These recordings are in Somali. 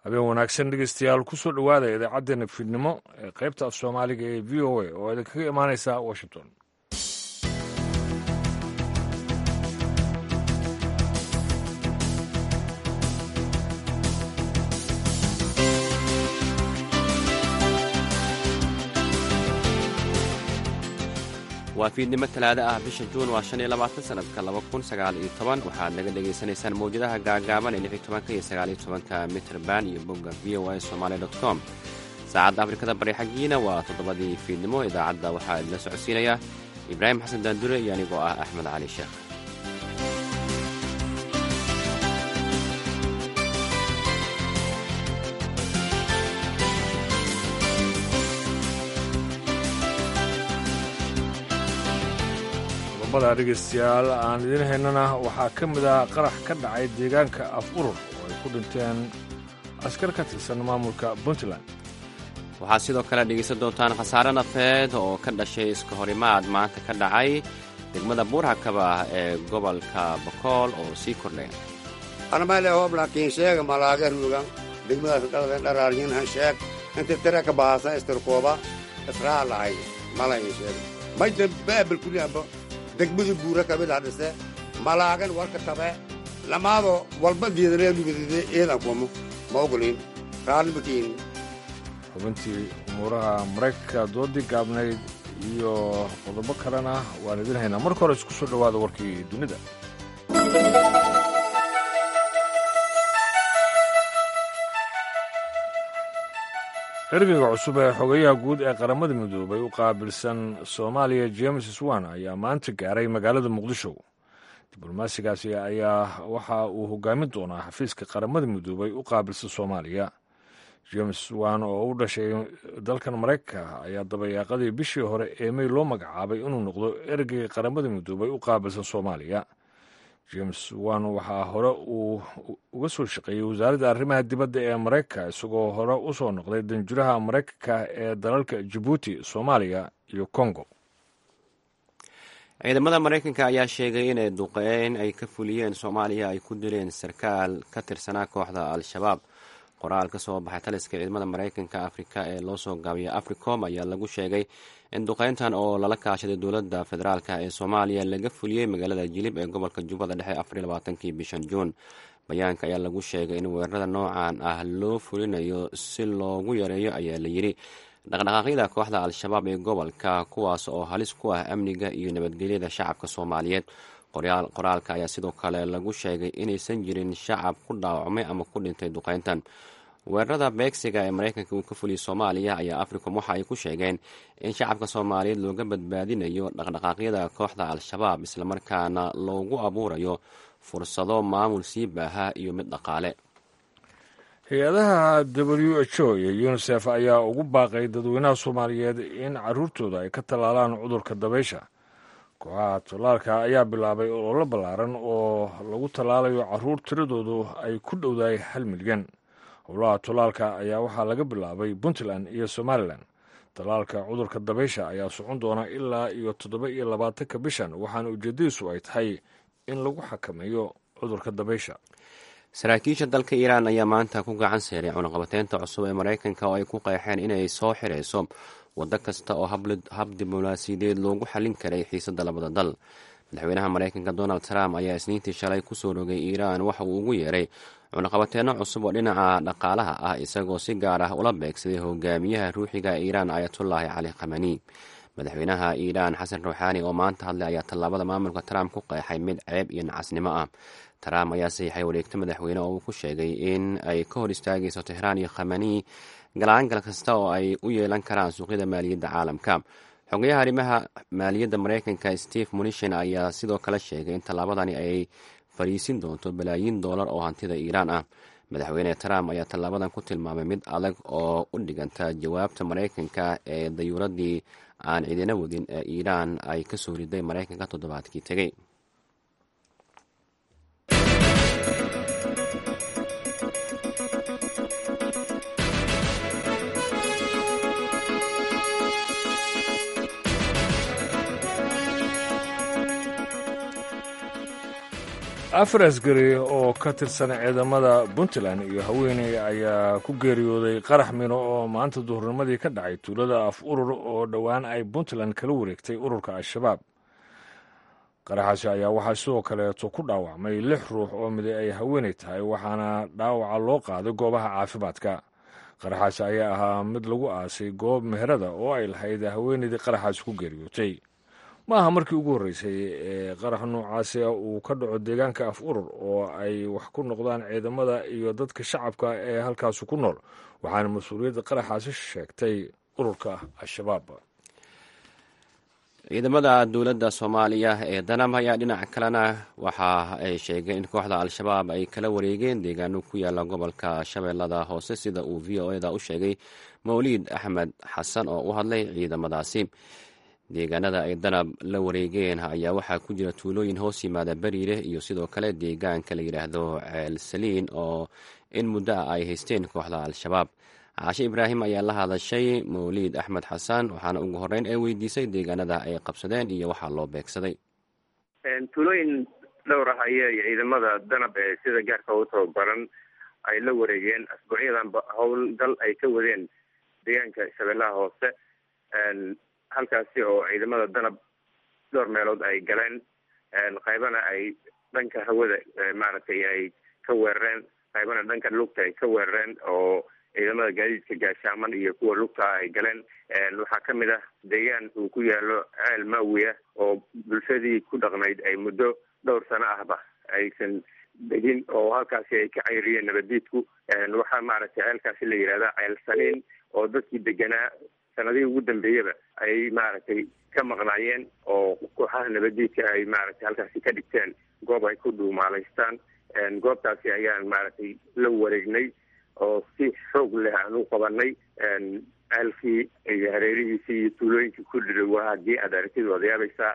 habeen wanaagsan dhegeystayaal kusoo dhowaada idaacaddeenna fiidnimo ee qaybta af soomaaliga ee v o a oo idinkaga imaaneysa washington waa fiidnimo talaado ah bisha juun waa shan iyo labaatan sanadka laba kun sagaal iyo toban waxaad naga dhagaysanaysaan mawjadaha gaagaaban ee lix iyo tobanka iyo sagaal iyo tobanka mitrband iyo bogga v o a somaali dot com saacadda afrikada bari xaggiina waa toddobadii fiidnimo idaacadda waxaa idila socodsiinaya ibraahim xasan daandure iyo anigoo ah axmed cali sheekh qodobada dhegeystayaal aan idiin haynana waxaa ka mid ah qarax ka dhacay deegaanka af urur oo ay ku dhinteen askar ka tirsan maamulka puntland waxaad sidoo kale dhegaysan doontaan khasaare nafeed oo ka dhashay iska horimaad maanta ka dhacay degmada buurhakaba ee gobolka bokool oo sii kordhaya anamale hooblaakiin sheega malaaga ruugan degmadaas dhaladen dharaaryin sheeg inta tira ka baahasa istirkooba israa lahay malayin sheeg mayda baabal kuliamba degmadii buura kamida dhise malaagan warka tabe lamaado walba diidaneedugudide eedan kumo ma ogolin raallimakiin xubintii umuuraha maraykanka doodii gaabnayd iyo qodobo kalena waan idin haynaa marka hore isku soo dhowaada warkii dunida ergeyga cusub ee xogayaha guud ee qaramada midoobay u qaabilsan soomaaliya james swan ayaa maanta gaaray magaalada muqdisho diblomaasigaasi ayaa waxa uu hogaamin doonaa xafiiska qaramada midoobay u qaabilsan soomaaliya james swan oo u dhashay dalkan maraykanka ayaa dabayaaqadii bishii hore ee mey loo magacaabay inuu noqdo ergeyga qaramada midoobay u qaabilsan soomaaliya james wan waxaa hore uu uga soo shaqeeyey wasaaradda arrimaha dibadda ee maraykanka isagoo hore u soo noqday danjuraha maraykanka ee dalalka jabuuti soomaaliya iyo kongo ciidamada maraykanka ayaa sheegay inay duqeyn ay ka fuliyeen soomaaliya ay ku dileen sarkaal ka tirsanaa kooxda al-shabaab qoraal ka soo baxay taliska ciidamada maraykanka afrika ee loo soo gaabiya africom ayaa lagu sheegay in duqeyntan oo lala kaashaday dowladda federaalk ee soomaaliya laga fuliyey magaalada jilib ee gobolka jubbada dhexe afar iyo labaatankii bishan juun bayaanka ayaa lagu sheegay in weerarada noocan ah loo fulinayo si loogu yareeyo ayaa la yidhi dhaqdhaqaaqyada kooxda al-shabaab ee gobolka kuwaas oo halis ku ah amniga iyo nabadgelyada shacabka soomaaliyeed qoraalka ayaa sidoo kale lagu sheegay inaysan jirin shacab ku dhaawacmay ama ku dhintay duqeyntan weerarada beegsiga ee maraykanka uu ka fuliyey soomaaliya ayaa africom waxa ay ku sheegeen in shacabka soomaaliyeed looga badbaadinayo dhaqdhaqaaqyada kooxda al-shabaab islamarkaana loogu abuurayo fursado maamul sii baaha iyo mid dhaqaale hay-adaha w h o iyo unisef ayaa ugu baaqay dadweynaha soomaaliyeed in caruurtooda ay ka tallaalaan cudurka dabaysha kooxaha tallaalka ayaa bilaabay ololo ballaaran oo lagu tallaalayo caruur tiradoodu ay ku dhowdahay hal milyan howlaha tallaalka ayaa waxaa laga bilaabay puntland iyo somalilan tallaalka cudurka dabaysha ayaa socon doona ilaa iyo toddoba iyo labaatanka bishan waxaana ujeedadiisu ay tahay in lagu xakameeyo cudurka dabaysha saraakiisha dalka iiraan ayaa maanta ku gacan seeray cunaqabateynta cusub ee maraykanka oo ay ku qeexeen inay soo xirayso waddo kasta oo hab diblomaasiyadeed loogu xallin karay xiisadda labada dal madaxweynaha maraykanka donald trump ayaa isniintii shalay kusoo rogay iiraan waxa uu ugu yeeray cunaqabateenno cusub oo dhinaca dhaqaalaha ah isagoo si gaar ah ula beegsaday hogaamiyaha ruuxiga iiraan ayatullaahi cali khamani madaxweynaha iiraan xasan ruuxaani oo maanta hadlay ayaa tallaabada maamulka trump ku qeexay mid ceeb iyo nacasnimo ah trump ayaa saxiixay wareegto madaxweyne oo uu ku sheegay in ay ka hor istaagayso tehraan iyo khamani galaangal kasta oo ay u yeelan karaan suuqyada maaliyadda caalamka xogayaha arrimaha maaliyadda maraykanka steve munishin ayaa sidoo kale sheegay in tallaabadani ay fariisin doonto balaayiin doolar oo hantida iiraan ah madaxweyne trump ayaa tallaabadan ku tilmaamay mid adag oo u dhiganta jawaabta maraykanka ee dayuuradii aan cidina wadin ee iiraan ay ka soo riday maraykanka toddobaadkii tegey afar asgari oo ka tirsan ciidamada puntland iyo haweeney ayaa ku geeriyooday qarax mino oo maanta duhurnimadii ka dhacay tuulada af urur oo dhowaan ay puntland kala wareegtay ururka al-shabaab qaraxaasi ayaa waxaa sidoo kaleeto ku dhaawacmay lix ruux oo miday ay haweeney tahay waxaana dhaawaca loo qaaday goobaha caafimaadka qaraxaasi ayaa ahaa mid lagu aasay goob meherada oo ay lahayd haweeneydii qaraxaasi ku geeriyootay ma aha markii ugu horreysay ee qarax noocaasi uu ka dhaco deegaanka af urur oo ay wax ku noqdaan ciidamada iyo dadka shacabka ee halkaasi ku nool waxaana mas-uuliyadda qaraxaasi sheegtay ururka al-shabaab ciidamada dowladda soomaaliya ee danam ayaa dhinaca kalena waxa ay sheegeen in kooxda al-shabaab ay kala wareegeen deegaano ku yaala gobolka shabeellada hoose sida uu v o eda u sheegay mawliid axmed xasan oo u hadlay ciidamadaasi deegaanada ay danab la wareegeen ayaa waxaa ku jira tuulooyin hoos yimaada beriire iyo sidoo kale deegaanka la yidhaahdo ceel saliin oo in muddo ah ay haysteen kooxda al-shabaab caashe ibraahim ayaa la hadashay mawliid axmed xasan waxaana ugu horreyn ee weydiisay deegaanada ay qabsadeen iyo waxaa loo beegsaday tuulooyin dhowr ah ayay ciidamada danab ee sida gaarka u tababaran ay la wareegeen asbuucyadanba howlgal ay ka wadeen deegaanka shabeellaha hoose halkaasi oo ciidamada danab dhowr meelood ay galeen qaybana ay dhanka hawada maaragtay ay ka weerareen qaybana dhanka lugta ay ka weerareen oo ciidamada gaadiidka gaashaaman iyo kuwa lugta ay galeen waxaa ka mid ah deegaan uu ku yaalo ceel maawiya oo bulshadii ku dhaqnayd ay muddo dhowr sano ahba aysan degin oo halkaasi ay ka cayriyeen nabadiidku waxaa maaragtay ceelkaasi la yihahda ceel saliin oo dadkii deganaa sanadihii ugu dambeeyaba ay maaragtay ka maqnaayeen oo kooxaha nabadiidka ay maaragtay halkaasi ka dhigteen goob ay ku dhuumaalaystaan goobtaasi ayaan maaragtay la wareegnay oo si xoog leh aan u qabanay ceelkii iyo hareerihiisii iyo tuulooyinkii ku dhidhowaa haddii aad aragtid waad yaabaysaa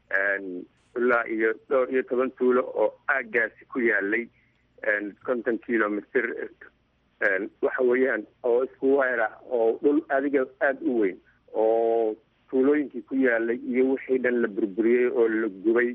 ilaa iyo dhowr iyo toban tuulo oo aagaasi ku yaalay konton kilomitr waxa weeyaan oo isku weer ah oo dhul adiga aada u weyn oo tuulooyinkii ku yaalay iyo wixii dhan la burburiyey oo la gubay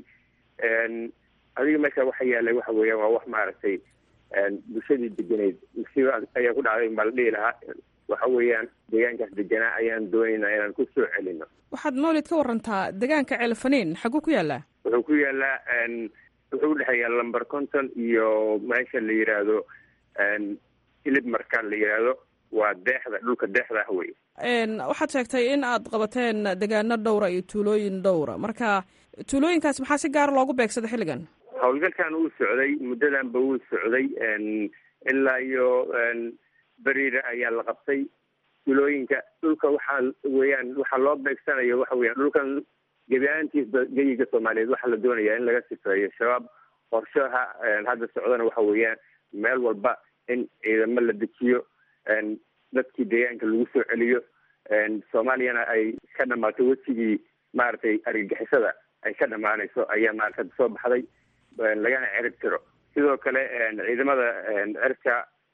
adiga meesha waxa yaalay waxa weeyaan waa wax maaragtay bulshadii degeneyd musiiba ayaa ku dhacday baa la dhihi lahaa waxa weeyaan deegaankaas deganaa ayaan doonaynaa inaan ku soo celino waxaad mawlid ka warantaa deegaanka ceelfaniin xaguu ku yaalaa wuxuu ku yaalaa wuxuu udhexeeyaa lamber conton iyo meesha la yidhaahdo hilib marka la yidhaahdo waa deexda dhulka deexda ah wey waxaad sheegtay in aad qabateen degaano dhowra iyo tuulooyin dhowra marka tuulooyinkaas maxaa si gaara loogu beegsaday xilligan howlgalkan uu socday muddadanba wuu socday ilaa iyo beriire ayaa la qabtay tuulooyinka dhulka waxaa weeyaan waxaa loo beegsanayo waxa weeyaan dhulkan gebi ahaantiisba geyiga soomaaliyeed waxaa la doonayaa in laga sifeeyo shabaab qorshaha hadda socdana waxa weeyaan meel walba in ciidamo la dejiyo dadkii deegaanka lagu soo celiyo soomaaliyana ay ka dhamaato wejigii maaragtay argagixisada ay ka dhamaanayso ayaa maarata soo baxday lagana cerib tiro sidoo kale ciidamada cirka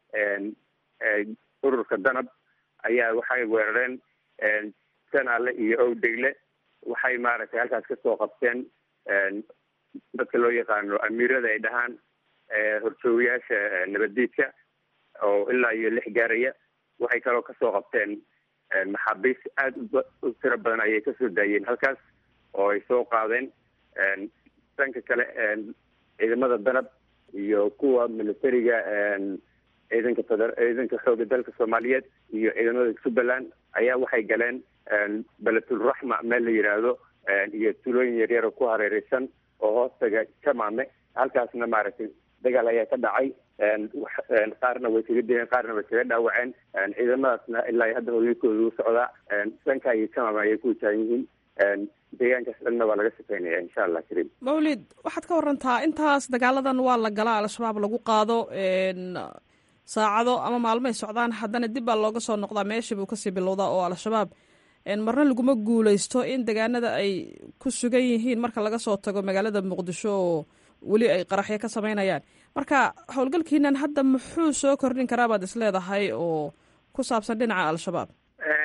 ururka danab ayaa waxay weerareen sanaale iyo owdegle waxay maaragtay halkaas kasoo qabteen dadka loo yaqaano amiirada ay dhahaan horjoogayaasha nabaddiidka oo ilaa iyo lix gaaraya waxay kaloo kasoo qabteen maxaabiis aada u tiro badan ayay kasoo daayeen halkaas oo ay soo qaadeen dhanka kale ciidamada danab iyo kuwa militariga ciidanka feder ciidanka xooga dalka soomaaliyeed iyo ciidamada jubbaland ayaa waxay galeen beletulraxma meel la yidhaahdo iyo tulooyin yaryar oo ku hareereysan oo hoostaga jamaame halkaasna maaragtay dagaal ayaa ka dhacay qaarna way kaga dileen qaarna way kaga dhaawaceen ciidamadaasna ilaa hadda howlgalkooda u socdaa dhanka iyo jamaame ayay ku wajahan yihiin deegaankaas dhanna waa laga shaqeynaya insha allah kariim mawlid waxaad ka warantaa intaas dagaaladan waa la galaa al-shabaab lagu qaado saacado ama maalmoay socdaan haddana dib baa looga soo noqdaa meeshii buu kasii bilowdaa oo al-shabaab marna laguma guuleysto in deegaanada ay ku sugan yihiin marka laga soo tago magaalada muqdisho oo weli ay qaraxyo ka sameynayaan marka howlgalkiinan hadda muxuu soo kordhin karaa baad is leedahay oo ku saabsan dhinaca al-shabaab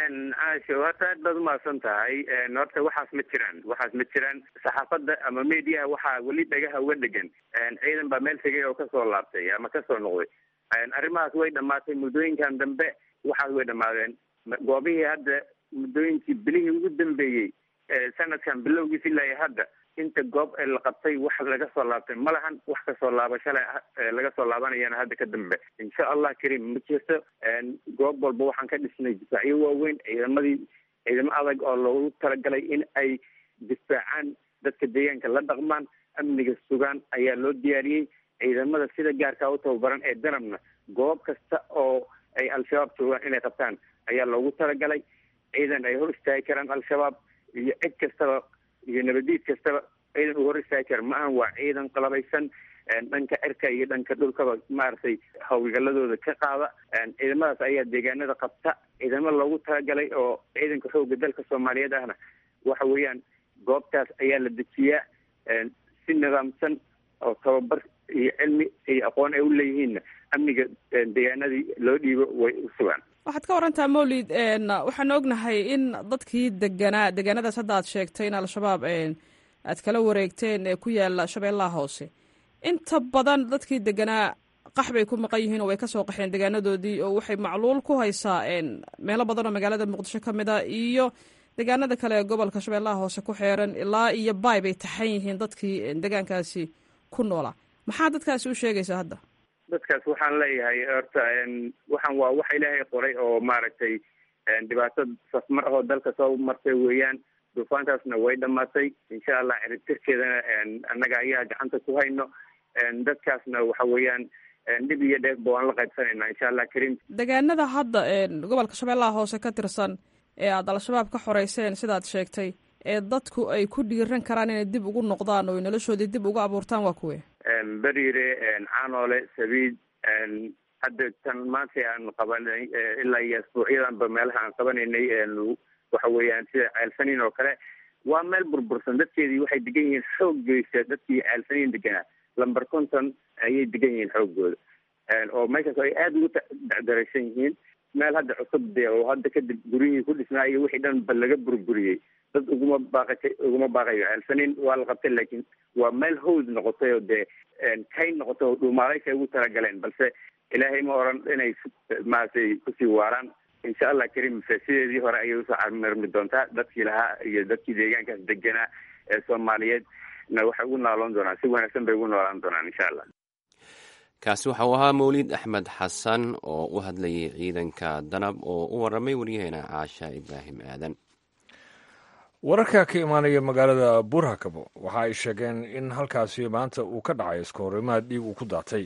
caasho horta aad baad umahadsan tahay horta waxaas ma jiraan waxaas ma jiraan saxaafadda ama mediaha waxaa weli dhagaha uga dhegan ciidan baa meel tegay oo kasoo laabtay ama kasoo noqday arrimahaas way dhamaatay muddooyinkan dambe waxaas way dhamaadeen goobihii hadda muddooyinkii bilihii ugu dambeeyey sanadkan bilowgiis ilaa hadda inta goob la qabtay wax laga soo laabtay ma lahan wax kasoo laabashale laga soo laabanayana hadda ka dambe insha allah karim ma jirto goob walba waxaan ka dhisnay difaacyo waaweyn ciidamadii ciidamo adag oo loogu talagalay in ay difaacaan dadka deegaanka la dhaqmaan amniga sugaan ayaa loo diyaariyey ciidamada sida gaarkaa u tababaran ee danabna goob kasta oo ay al-shabaab joogaan inay qabtaan ayaa loogu talagalay ciidan ay hor istaagi karaan al-shabaab iyo cid kastaba iyo nabadiid kastaba ciidan uu hor istaagi kara maahan waa ciidan qalabaysan dhanka cirka iyo dhanka dhulkaba maaragtay hawlgaladooda ka qaada ciidamadaas ayaa deegaanada qabta ciidamo loogu talagalay oo ciidanka xooga dalka soomaaliyeed ahna waxa weeyaan goobtaas ayaa la dejiyaa si nidaamsan oo tababar iyo cilmi iyo aqoon ay u leeyihiinna amniga deegaanadii loo dhiibo way u sugaan waxaad ka warantaa mawlid waxaan ognahay in dadkii deganaa deegaanadaas hadda aad sheegtay in al-shabaab aad kala wareegteen ee ku yaala shabeellaha hoose inta badan dadkii deganaa qax bay ku maqan yihiin oo way kasoo qaxeen deegaanadoodii oo waxay macluul ku haysaa meelo badan oo magaalada muqdisho ka mid a iyo deegaanada kale ee gobolka shabeellaha hoose ku xeeran ilaa iyo baay bay taxan yihiin dadkii deegaankaasi ku noolaa maxaa dadkaasi u sheegaysaa hadda dadkaas waxaan leeyahay horta waxaan waa waxa ilaahay qoray oo maaragtay dhibaato safmar ahoo dalka soo martay weeyaan duufaantaasna way dhamaatay insha allah ciribtirkeedana annaga ayaa gacanta ku hayno dadkaasna waxa weeyaan dhib iyo dheefba waan la qaybsanayna insha allah karim deegaanada hadda gobolka shabeellaha hoose ka tirsan ee aad al-shabaab ka xoreyseen sidaad sheegtay ee dadku ay ku dhiiran karaan inay dib ugu noqdaan oo noloshoodii dib ugu abuurtaan waa kuwe beriire caanoole sabiid hadda tan maanta aan qabanay ilaa iyo asbuucyadanba meelaha aan qabanaynay waxa weeyaan sida ceelsaniin oo kale waa meel burbursan dadkeedii waxay degan yihiin xooggeysa dadkii ceelsaniin deganaa lamber conton ayay degan yihiin xooggooda oo meeshaas ay aada ugu dacdaraysan yihiin meel hadda cusub de oo hadda kadib guryihii ku dhisnaa iyo wixii dhan ba laga burburiyey dad uguma baaqatay uguma baaqayo ceelsaniin waa la qabtay laakiin waa meel hawd noqotay oo dee kay noqotay oo dhuumaalaysa ugu talagaleen balse ilaahay ma oran inay maaragtay kusii waaraan insha allah karim sideedii hore ayay usoo camirmi doontaa dadkii lahaa iyo dadkii deegaankaas deganaa ee soomaaliyeed na waxay ugu nooloon doonaan si wanaagsan bay ugu noolaan doonaan insha allah kaasi waxa uu ahaa mawlid axmed xasan oo u hadlayay ciidanka danab oo u waramay waryaheena caasha ibraahim aadan wararka ka imaanaya magaalada burhakabo waxa ay sheegeen in halkaasi maanta uu ka dhacay iska horimaad dhiig uu ku daatay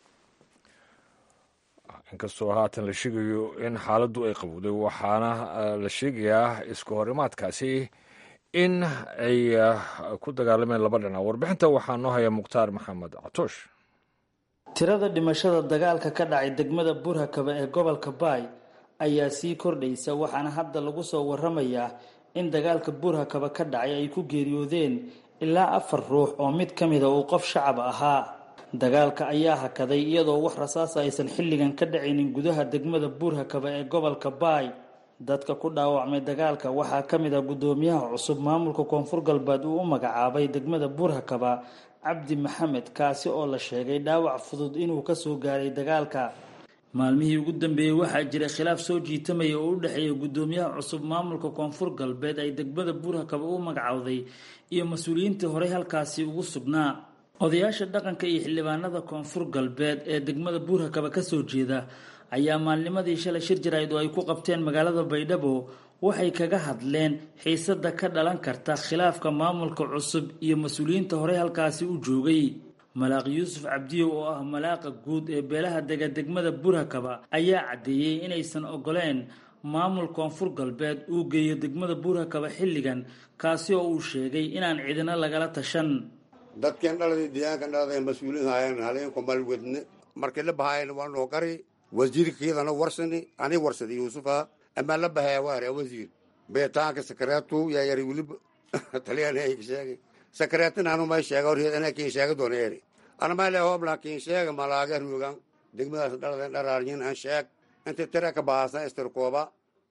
inkastoo haatan la sheegayo in xaaladdu ay qabowday waxaana la sheegayaa iska horimaadkaasi in ay ku dagaalameen laba dhinac warbixinta waxaa noo haya mukhtaar maxamed catoosh tirada dhimashada dagaalka ka dhacay degmada burhakaba ee gobolka baay ayaa sii kordhaysa waxaana hadda lagu soo waramayaa in dagaalka burhakaba ka dhacay ay ku geeriyoodeen ilaa afar ruux oo mid ka mida uu qof shacab ahaa dagaalka ayaa hakaday iyadoo wax rasaasa aysan xilligan ka dhacaynin gudaha degmada buurhakaba ee gobolka baay dadka ku dhaawacmay dagaalka waxaa ka mid ah guddoomiyaha cusub maamulka koonfur galbeed uu u magacaabay degmada buurhakaba cabdi maxamed kaasi oo la sheegay dhaawac fudud inuu kasoo gaaray dagaalka maalmihii ugu dambeeyey waxaa jiray khilaaf soo jiitamaya oo u dhexeeya guddoomiyaha cusub maamulka koonfur galbeed ay degmada buurhakaba u magacowday iyo mas-uuliyiintii horey halkaasi ugu sugnaa odayaasha dhaqanka iyo xildhibaanada koonfur galbeed ee degmada buurhakaba kasoo jeeda ayaa maalnimadii shalay shir jarayd oo ay ku qabteen magaalada baydhabo waxay kaga hadleen xiisada ka dhalan karta khilaafka maamulka cusub iyo mas-uuliyiinta horey halkaasi u joogay malaaq yuusuf cabdiyow oo ah malaaqa guud ee beelaha dega degmada buurhakaba ayaa caddeeyey inaysan ogoleen maamul koonfur galbeed uu geeyo degmada buurhakaba xilligan kaasi oo uu sheegay inaan cidina lagala tashan dadkeen dhaladii deegaankan dhalada mas-uuliin haayeen haleenku malwedne markay la bahaayeen waa noo gari wasiirkiidana warsani ani warsadi yuusufa amaa la bahaya waare wasiir beetaanka sakareetu yaa yari weliba taliyaan sheegay sakareetin anu may sheega hor ana kiin sheega doona eri ana may le hobla kiin sheega malaaga ruugan degmadaas dhaladen dharaaryin an sheeg inta tira ka bahasan istirkooba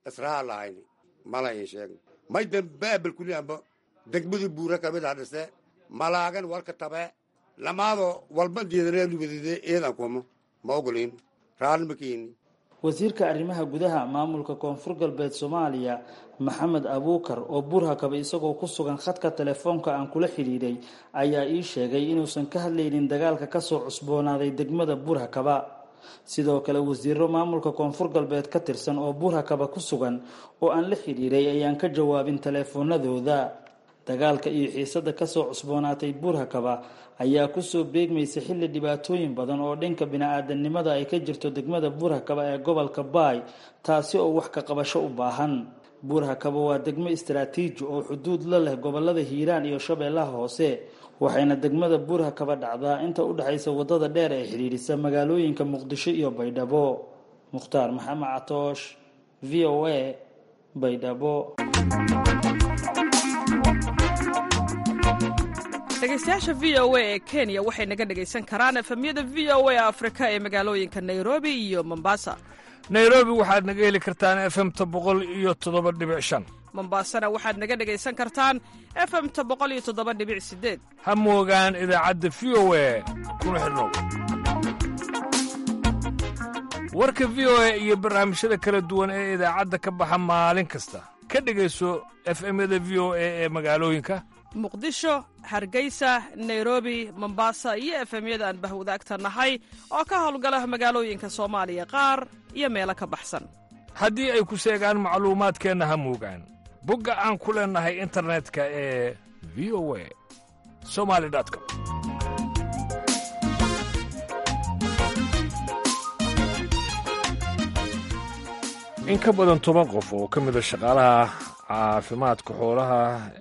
israa lahayni mala in sheegna may dambaabal kulianba degmadu buura kamid hadhise malaagan walka tabee lamaado walba diidaneelubadide eedan kuma ma ogolin raalli ma keeni wasiirka arrimaha gudaha maamulka koonfur galbeed soomaaliya maxamed abuukar oo burhakaba isagoo ku sugan khadka telefoonka aan kula xidhiidhay ayaa ii sheegay inuusan ka hadlaynin dagaalka kasoo cusboonaaday degmada burhakaba sidoo kale wasiiro maamulka koonfur galbeed ka tirsan oo burhakaba ku sugan oo aan la xidhiidhay ayaan ka jawaabin teleefoonadooda dagaalka iyo xiisada kasoo cusboonaatay burhakaba ayaa kusoo beegmaysa xilli dhibaatooyin badan oo dhanka bini-aadanimada ay ka jirto degmada burhakaba ee gobolka baay taasi oo wax ka qabasho u baahan burhakaba waa degmo istaraatiiji oo xuduud la leh gobolada hiiraan iyo shabeellaha hoose waxayna degmada burhakaba dhacdaa inta u dhexaysa wadada dheer ee xidhiidhisa magaalooyinka muqdisho iyo baydhabo mukhtaar maxamed catoosh v o a baydhabo dhegeystayaasha v o a ee kenya waxay naga dhegaysan karaan efemyada v o a afrika ee magaalooyinka nairobi iyo mombasa nairobi waxaad naga heli kartaan efemta boqol iyo toddoba dhibic shan mombasana waxaad naga dhegaysan kartaan efemta boqol iyo toddoba dhibic sideed ha moogaan idaacadda v o a kuna xidhnow warka v o a iyo barnaamijyada kala duwan ee idaacadda ka baxa maalin kasta ka dhegayso efemyada v o a ee magaalooyinka muqdisho hargeysa nairobi mombasa iyo efemyada aan bahwadaagta nahay oo ka howlgala magaalooyinka soomaaliya qaar iyo meelo ka baxsan haddii ay ku seegaan macluumaadkeenna ha moogaan bogga aan ku leennahay internetka ee v o a somali com in ka badan toban qof oo ka mida shaqaalaha caafimaadka xoolaha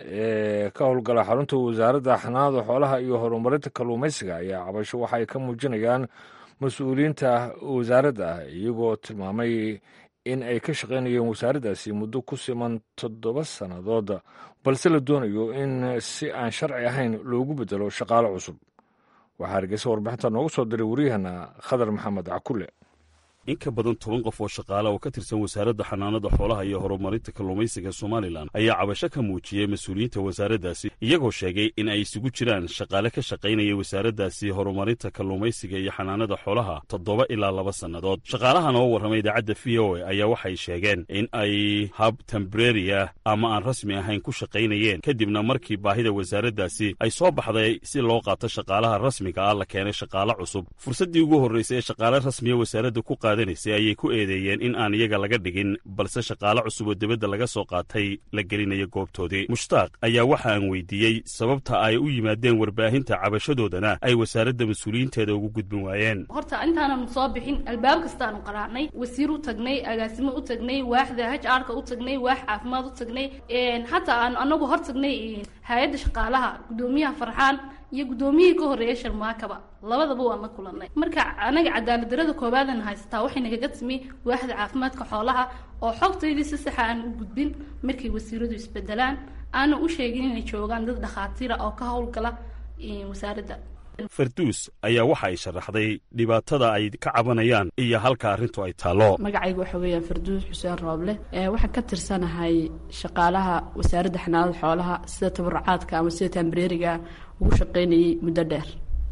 ee ka howlgala xarunta wasaaradda xanaanada xoolaha iyo horumarinta kalluumaysiga ayaa cabasho waxay ka muujinayaan mas-uuliyiinta wasaaradda iyagoo tilmaamay in ay ka shaqaynayeen wasaaraddaasi muddo ku siman toddoba sannadood balse la doonayo in si aan sharci ahayn loogu beddelo shaqaalo cusub waxaa hargeysa warbixinta noogu soo diray wariyahana khadar maxamed cakulle in ka badan toban qof oo shaqaale oo ka tirsan wasaaradda xanaanada xoolaha iyo horumarinta kalluumaysiga somalilan ayaa cabasho ka muujiyey mas-uuliyiinta wasaaraddaasi iyagoo sheegay in ay isugu jiraan shaqaale ka shaqaynaya wasaaraddaasi horumarinta kalluumaysiga iyo xanaanada xoolaha toddoba ilaa laba sannadood shaqaalahan oo warramay idaacadda v o a ayaa waxay sheegeen in ay hab tembreriya ama aan rasmi ahayn ku shaqaynayeen kadibna markii baahida wasaaraddaasi ay soo baxday si loo qaato shaqaalaha rasmiga ah la keenay shaqaale cusub fursaddii ugu horraysay ee shaqaale rasmiya wasaaradda ku ayay ku eedeeyeen in aan iyaga laga dhigin balse shaqaale cusub oo dibadda laga soo qaatay la gelinayo goobtoodii mushtaaq ayaa waxa aan weydiiyey sababta ay u yimaadeen warbaahinta cabashadoodana ay wasaaradda mas-uuliyiinteeda ugu gudbin waayeen horta intaananu soo bixin albaab kastaanu qaraacnay wasiir u tagnay agaasimo u tagnay waaxda h arka u tagnay waax caafimaad u tagnay hataa aanu anagu hor tagnay hay-adda shaqaalaha guddoomiyaha farxaan iyo guddoomiyihii ka horreeya sharmaakaba labadaba waan la kulanay marka anaga cadaalad darada koowaadana haysataa waxay nagaga timi waaxda caafimaadka xoolaha oo xogtaydii si saxa aan u gudbin markay wasiiradu isbedelaan aana u sheegin inay joogaan dad dhakhaatiira oo ka howlgala wasaaradda farduus ayaa waxa ay sharaxday dhibaatada ay ka cabanayaan iyo halka arrintu ay taallo magacayga waxa weeyaan farduus xuseen rooble waxaan ka tirsanahay shaqaalaha wasaaradda xanaanada xoolaha sida tabarucaadka ama sida tambareeriga ugu shaqaynayay muddo dheer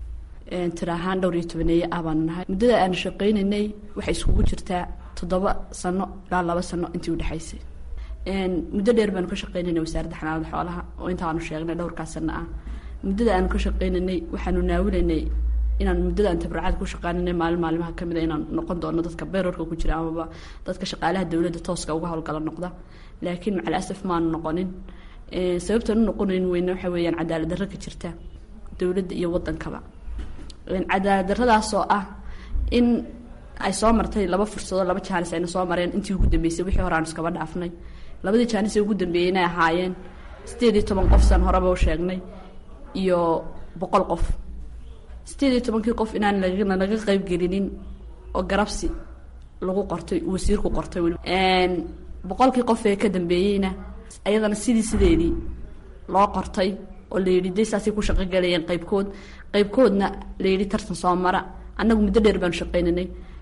tira ahaan dhowr iyo tobaneeye ah baanu nahay muddada aanu shaqaynaynay waxay iskugu jirtaa toddoba sano ilaa laba sano intii udhexaysay muddo dheer baanu ka shaqaynaynay wasaaradda xanaanada xoolaha oo intaanu sheegnay dhowrkaa sano ah muddada aanu ka shaqaynaynay waxaanu naawilaynay inaan muddada aan tabaracad ku shaqaynanay maalin maalimaha kamid a inaan noqon doono dadka beerarka ku jira amaba dadka shaqaalaha dowladda tooska uga howlgala noqda laakiin macal asaf maanu noqonin sababtaan u noqonayn weyne waxa weeyaan cadaalad darro ka jirta dowladda iyo wadankaba cadaalad darradaasoo ah in ay soo martay laba fursadoo laba jaanis ayna soo mareen intii ugu dambeysay wixii hore aanu iskaba dhaafnay labadii jaanis ee ugu dambeeyey inay ahaayeen sideed iyo toban qof san horeba u sheegnay iyo boqol qof sideed iyo tobankii qof inaan lagana laga qayb gelinin oo garabsi lagu qortay wasiirku qortay boqolkii qof ee ka dambeeyeyna ayadana sidii sideedii loo qortay oo la yidhi de saasay ku shaqo galayeen qaybkood qaybkoodna la yidhi tartan soo mara annagu muddo dheer baanu shaqaynanay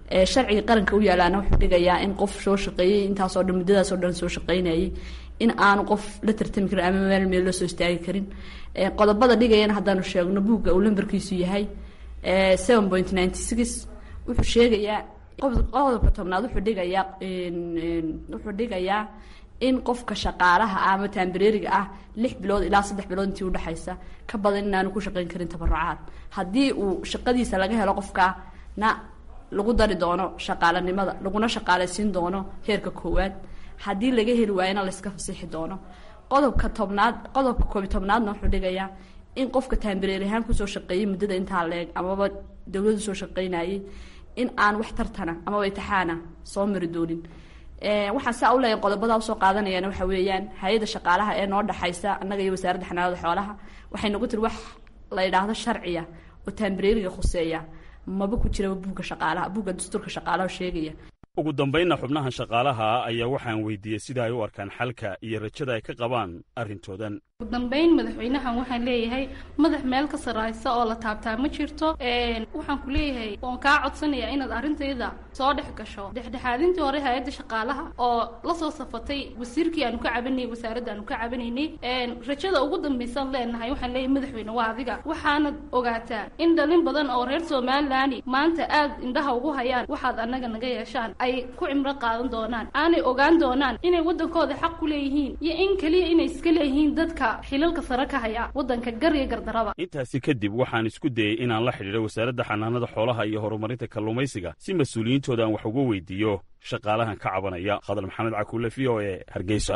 sharciga qaranka u yaalaana wuxuu dhigayaa in qof soo shaqeeyey intaasoo dhan muddadaasoo dhan soo shaqeynayay in aanu qof la tartami karin ama meel meel la soo istaagi karin qodobada dhigayana haddaanu sheegno buugga uu lambarkiisu yahay seven point ninety six wuxuu sheegayaa qodobka tobnaad wuxuu dhigayaa wuxuu dhigayaa in qofka shaqaalaha ah ama taambareeriga ah lix bilood ilaa saddex bilood intii udhexaysa ka badan inaanu ku shaqeyn karin tabarucaad haddii uu shaqadiisa laga helo qofkana lagu dari doono shaqaalanimada laguna shaqaalaysiin doono heerka koowaad haddii laga heli waayana layska fasixi doono qodobka tobnaad qodobka koobi tobnaadna wuxuu dhigayaa in qofka taambareer ahaan kusoo shaqeeyey muddada intaa leeg amaba dowladdu soo shaqeynayay in aan wax tartana amaba itixaana soo mari doonin waxaan saa u leeyahay qodobada usoo qaadanayaan waxa weeyaan hay-adda shaqaalaha ee noo dhexaysa annaga iyo wasaaradda xanaanada xoolaha waxay nagu tiri wax la yidhaahdo sharciya oo taambareeriga khuseeya maba ku jiraba buugga shaqaalaha buugga dastuurka shaqaalaha sheegaya ugu dambaynna xubnahan shaqaalaha ayaa waxaan weydiiyey sida ay u arkaan xalka iyo rajada ay ka qabaan arrintoodan ugu dambayn madaxweynahan waxaan leeyahay madax meel ka sarraysa oo la taabtaa ma jirto waxaan ku leeyahay oon kaa codsanayaa inaad arrintayda soo dhex gasho dhexdhexaadintii hore hay-adda shaqaalaha oo la soo safatay wasiirkii aanu ka cabanayay wasaaradda aanu ka cabanaynay rajada ugu dambaysan leenahay waxaan leeyahay madaxweyne waa adiga waxaanad ogaataa in dhalin badan oo reer somalilan maanta aad indhaha ugu hayaan waxaad annaga naga yeeshaan ay ku cimro qaadan doonaan aanay ogaan doonaan inay waddankooda xaq ku leeyihiin iyo in keliya inay iska leeyihiin dadka xilalka sare ka haya waddanka gar iyo gardaraba intaasi kadib waxaan isku dayey inaan la xidhiidho wasaaradda xanaanada xoolaha iyo horumarinta kalluumaysiga si mas-uuliyiintooda aan wax uga weydiiyo shaqaalahan ka cabanaya khadar maxamed cakuule v o e hargeysa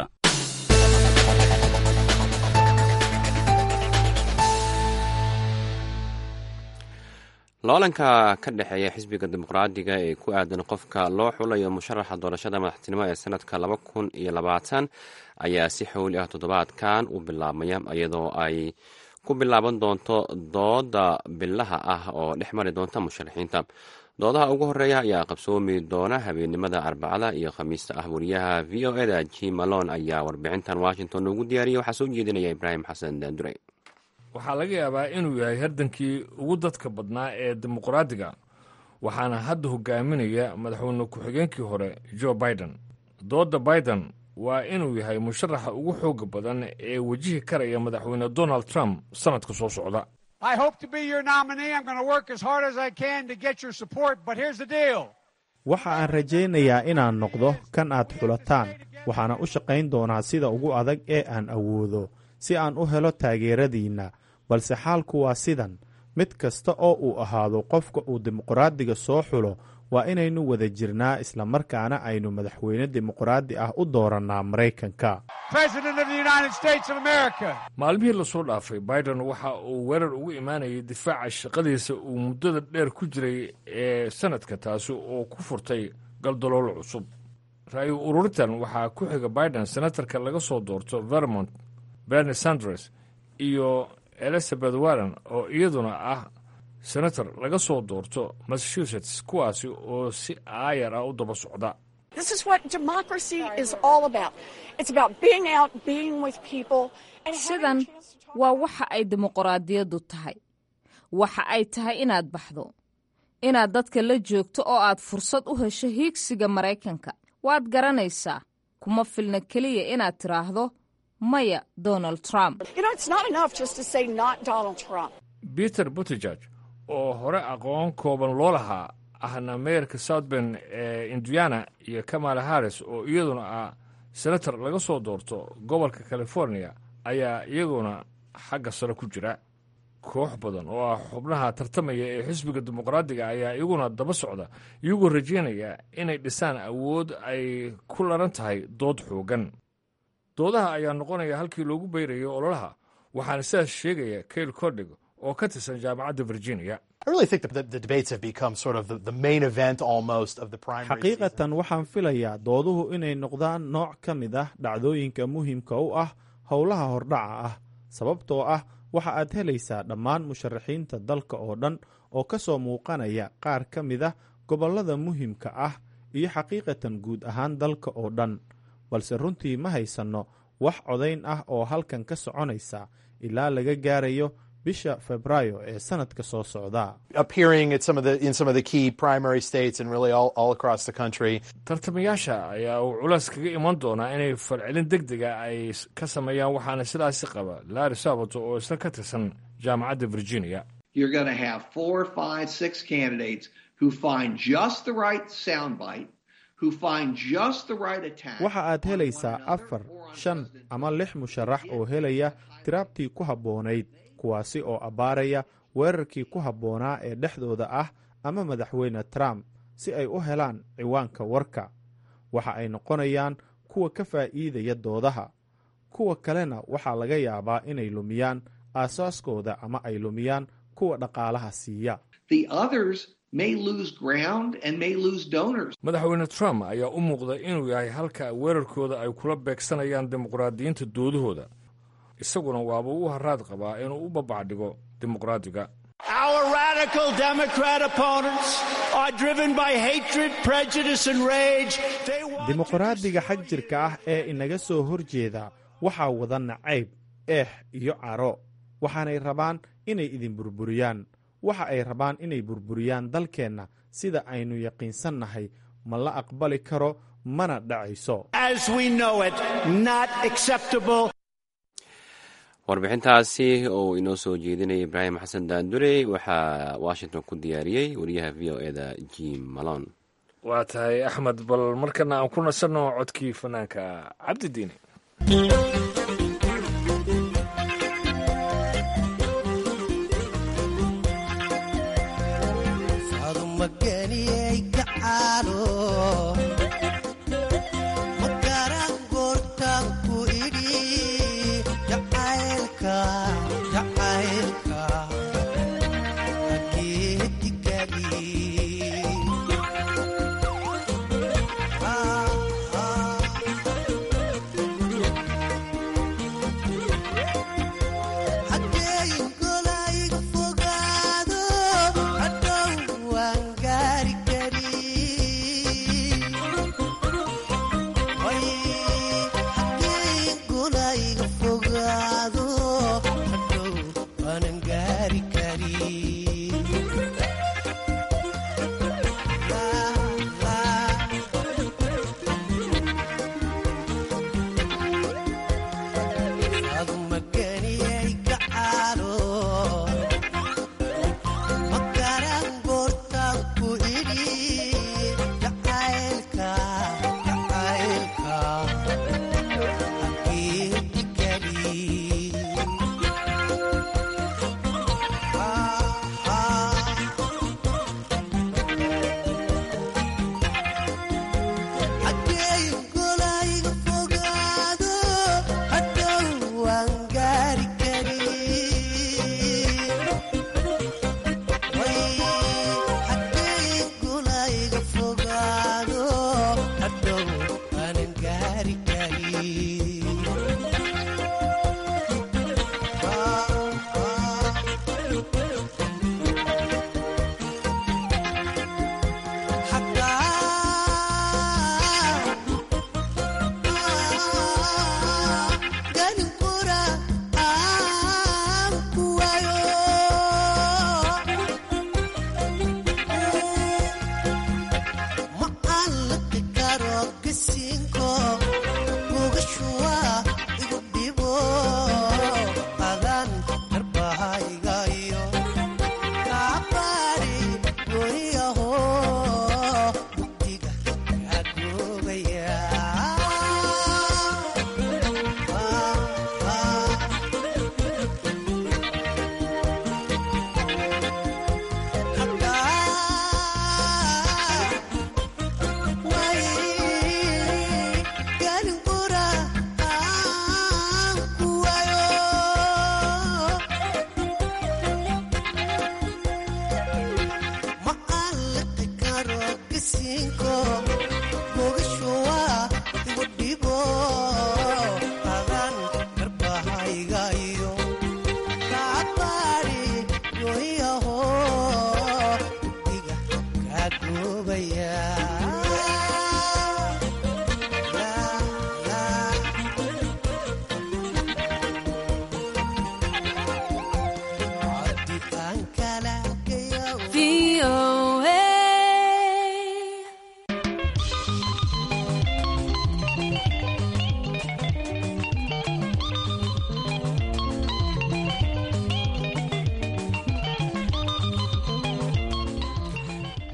loolanka ka dhexeeya xisbiga dimuqraadiga ee ku aadan qofka loo xulayo musharaxa doorashada madaxtinimo ee sanadka laba kun iyo labaatan ayaa si xowli ah toddobaadkan u bilaabmaya iyadoo ay ku bilaaban doonto dooda bilaha ah oo dhex mari doonta musharaxiinta doodaha ugu horeeya ayaa qabsoomi doona habeennimada arbacada iyo khamiista ah wariyaha v o eda jim malon ayaa warbixintan washington ugu diyaariyay waxaa soo jeedinaya ibraahim xasan daandure waxaa laga yaabaa inuu yahay hardankii ugu dadka badnaa ee dimuqraadiga waxaana hadda hogaaminaya madaxweyne ku-xigeenkii hore jo biden doodda biden waa inuu yahay musharaxa ugu xooga badan ee wejihi karaya madaxweyne donald trump sannadka soo socda waxa aan rajaynayaa inaan noqdo kan aad xulataan waxaana u shaqayn doonaa sida ugu adag ee aan awoodo si aan u helo taageeradiinna balse xaalku waa sidan mid kasta oo uu ahaado qofka uu dimuqraadiga soo xulo waa inaynu wada jirnaa islamarkaana aynu madaxweyne dimuqraadi ah u doorannaa maraykanka maalmihii lasoo dhaafay biden waxa uu weerar ugu imaanayay difaaca shaqadiisa uu muddada dheer ku jiray ee sanadka taasi oo ku furtay galdaloolo cusub ra-yu ururintan waxaa ku xiga biden senatarka laga soo doorto vermont berni sanders iyo elizabeth warren oo iyaduna ah senator laga soo doorto massachusetts kuwaasi oo si aayar ah u daba socda sidan waa waxa ay dimuqraadiyaddu tahay waxa ay tahay inaad baxdo inaad dadka la joogto oo aad fursad u hesho hiigsiga maraykanka waad garanaysaa kuma filna keliya inaad tidhaahdo maya donald trump peter butejeg oo hore aqoon kooban loo lahaa ahna meerka south ben ee indiana iyo kamala harris oo iyaduna ah senator laga soo doorto gobolka california ayaa iyaguna xagga sare ku jira koox badan oo ah xubnaha tartamaya ee xisbiga dimuqraadiga ayaa iyaguna daba socda iyagoo rajaynaya inay dhisaan awood ay ku laran tahay dood xoogan doodaha ayaa noqonaya halkii loogu beyrayo ololaha waxaana sidaas sheegaya kail cordeg oo ka tirsan jaamacadda virginia xaqiiqatan waxaan filayaa dooduhu inay noqdaan nooc ka mid ah dhacdooyinka muhiimka u ah howlaha hordhaca ah sababtoo ah waxa aad helaysaa dhammaan musharaxiinta dalka oo dhan oo ka soo muuqanaya qaar ka mid ah gobollada muhiimka ah iyo xaqiiqatan guud ahaan dalka oo dhan balse runtii ma haysanno wax codayn ah oo halkan ka soconaysa ilaa laga gaarayo bisha febraayo ee sanadka soo socda tartamayaasha ayaa uu culays kaga iman doonaa inay falcelin deg dega ay ka sameeyaan waxaana sidaasi qaba larry sabato oo isna ka tirsan jaamacadda virginia waxa aad helaysaa afar shan ama lix musharax oo helaya tiraabtii ku habboonayd kuwaasi oo abbaaraya weerarkii ku habboonaa ee dhexdooda ah ama madaxweyne trump si ay u helaan ciwaanka warka waxa ay noqonayaan kuwa ka faa'iidaya doodaha kuwa kalena waxaa laga yaabaa inay lumiyaan aasaaskooda ama ay lumiyaan kuwa dhaqaalaha siiya madaxweyne trump ayaa u muuqda inuu yahay halka weerarkooda ay kula beegsanayaan dimuqraadiyiinta doodahooda isaguna waaba u haraad qabaa inuu u babacdhigo dimuqraadiga dimuqraadiga xag jirka ah ee inaga soo horjeeda waxaa wada nacayb eex iyo caro waxaanay rabaan inay idin burburiyaan waxa ay rabaan inay burburiyaan dalkeenna sida aynu yaqiinsannahay ma la aqbali karo mana dhacayso warbixintaasi oo inoo soo jeedinaya ibraahim xasan daandurey waxaa washington ku diyaariyey wariyaha v o eda jim malon waa tahay axmed bal markana aan ku nasanno codkii fanaanka cabdidiini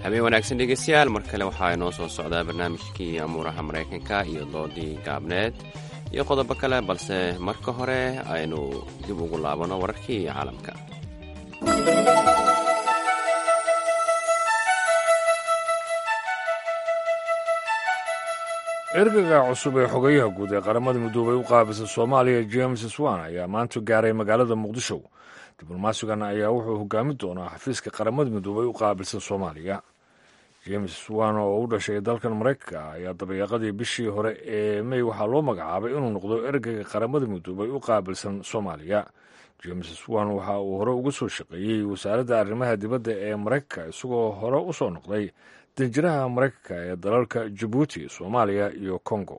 habeen wanaagsan dhegeystayaal mar kale waxaa inoo soo socdaa barnaamijkii amuuraha maraykanka iyo doodii gaabneed iyo qodobo kale balse marka hore aynu dib ugu laabano wararkii caalamka ergaga cusub ee xogayaha guud ee qaramada midoobay u qaabisa soomaaliya james swan ayaa maanta gaaray magaalada muqdisho diblomaasigan ayaa wuxuu hogaami doonaa xafiiska qaramada midoobay u qaabilsan soomaaliya james swan oo u dhashay dalkan maraykanka ayaa dabayaaqadii bishii hore ee mey waxaa loo magacaabay inuu noqdo ergaga qaramada midoobay u qaabilsan soomaaliya james swan waxa uu hore uga soo shaqeeyey wasaaradda arrimaha dibadda ee maraykanka isagoo hore u soo noqday danjiraha maraykanka ee dalalka jabuuti soomaaliya iyo kongo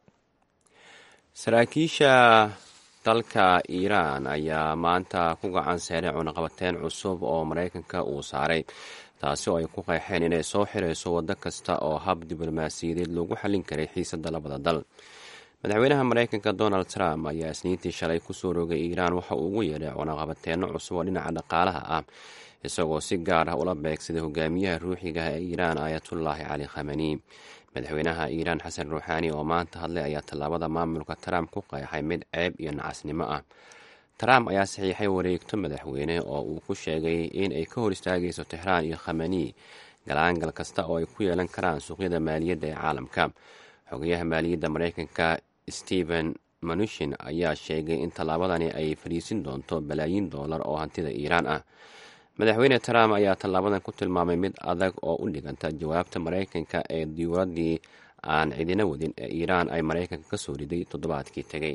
saraakiisha dalka iiraan ayaa maanta ku gacan seeray cunaqabateyn cusub oo maraykanka uu saaray taasi oo ay ku qeexeen inay soo xirayso waddo kasta oo hab diblomaasiyadeed loogu xallin karay xiisadda labada dal madaxweynaha maraykanka donald trump ayaa isniintii shalay kusoo rogay iiraan waxa uu ugu yeedhay cunaqabateenno cusub oo dhinaca dhaqaalaha ah isagoo si gaar ah ula beegsaday hogaamiyaha ruuxiga ee iiraan aayatullaahi cali khamani madaxweynaha iiraan xasan ruuxaani oo maanta hadlay ayaa tallaabada maamulka trump ku qeexay mid ceeb iyo nacasnimo ah trump ayaa saxiixay wareegto madaxweyne oo uu ku sheegay in ay ka hor istaagayso tixraan iyo khamani galaangal kasta oo ay ku yeelan karaan suuqyada maaliyadda ee caalamka xogayaha maaliyadda maraykanka stephen manushin ayaa sheegay in tallaabadani ay fadhiisin doonto balaayiin doolar oo hantida iiraan ah madaxweyne trump ayaa tallaabadan ku tilmaamay mid adag oo u dhiganta jawaabta maraykanka ee diyuuraddii aan cidina wadin ee iiraan ay maraykanka ka soo riday toddobaadkii tegey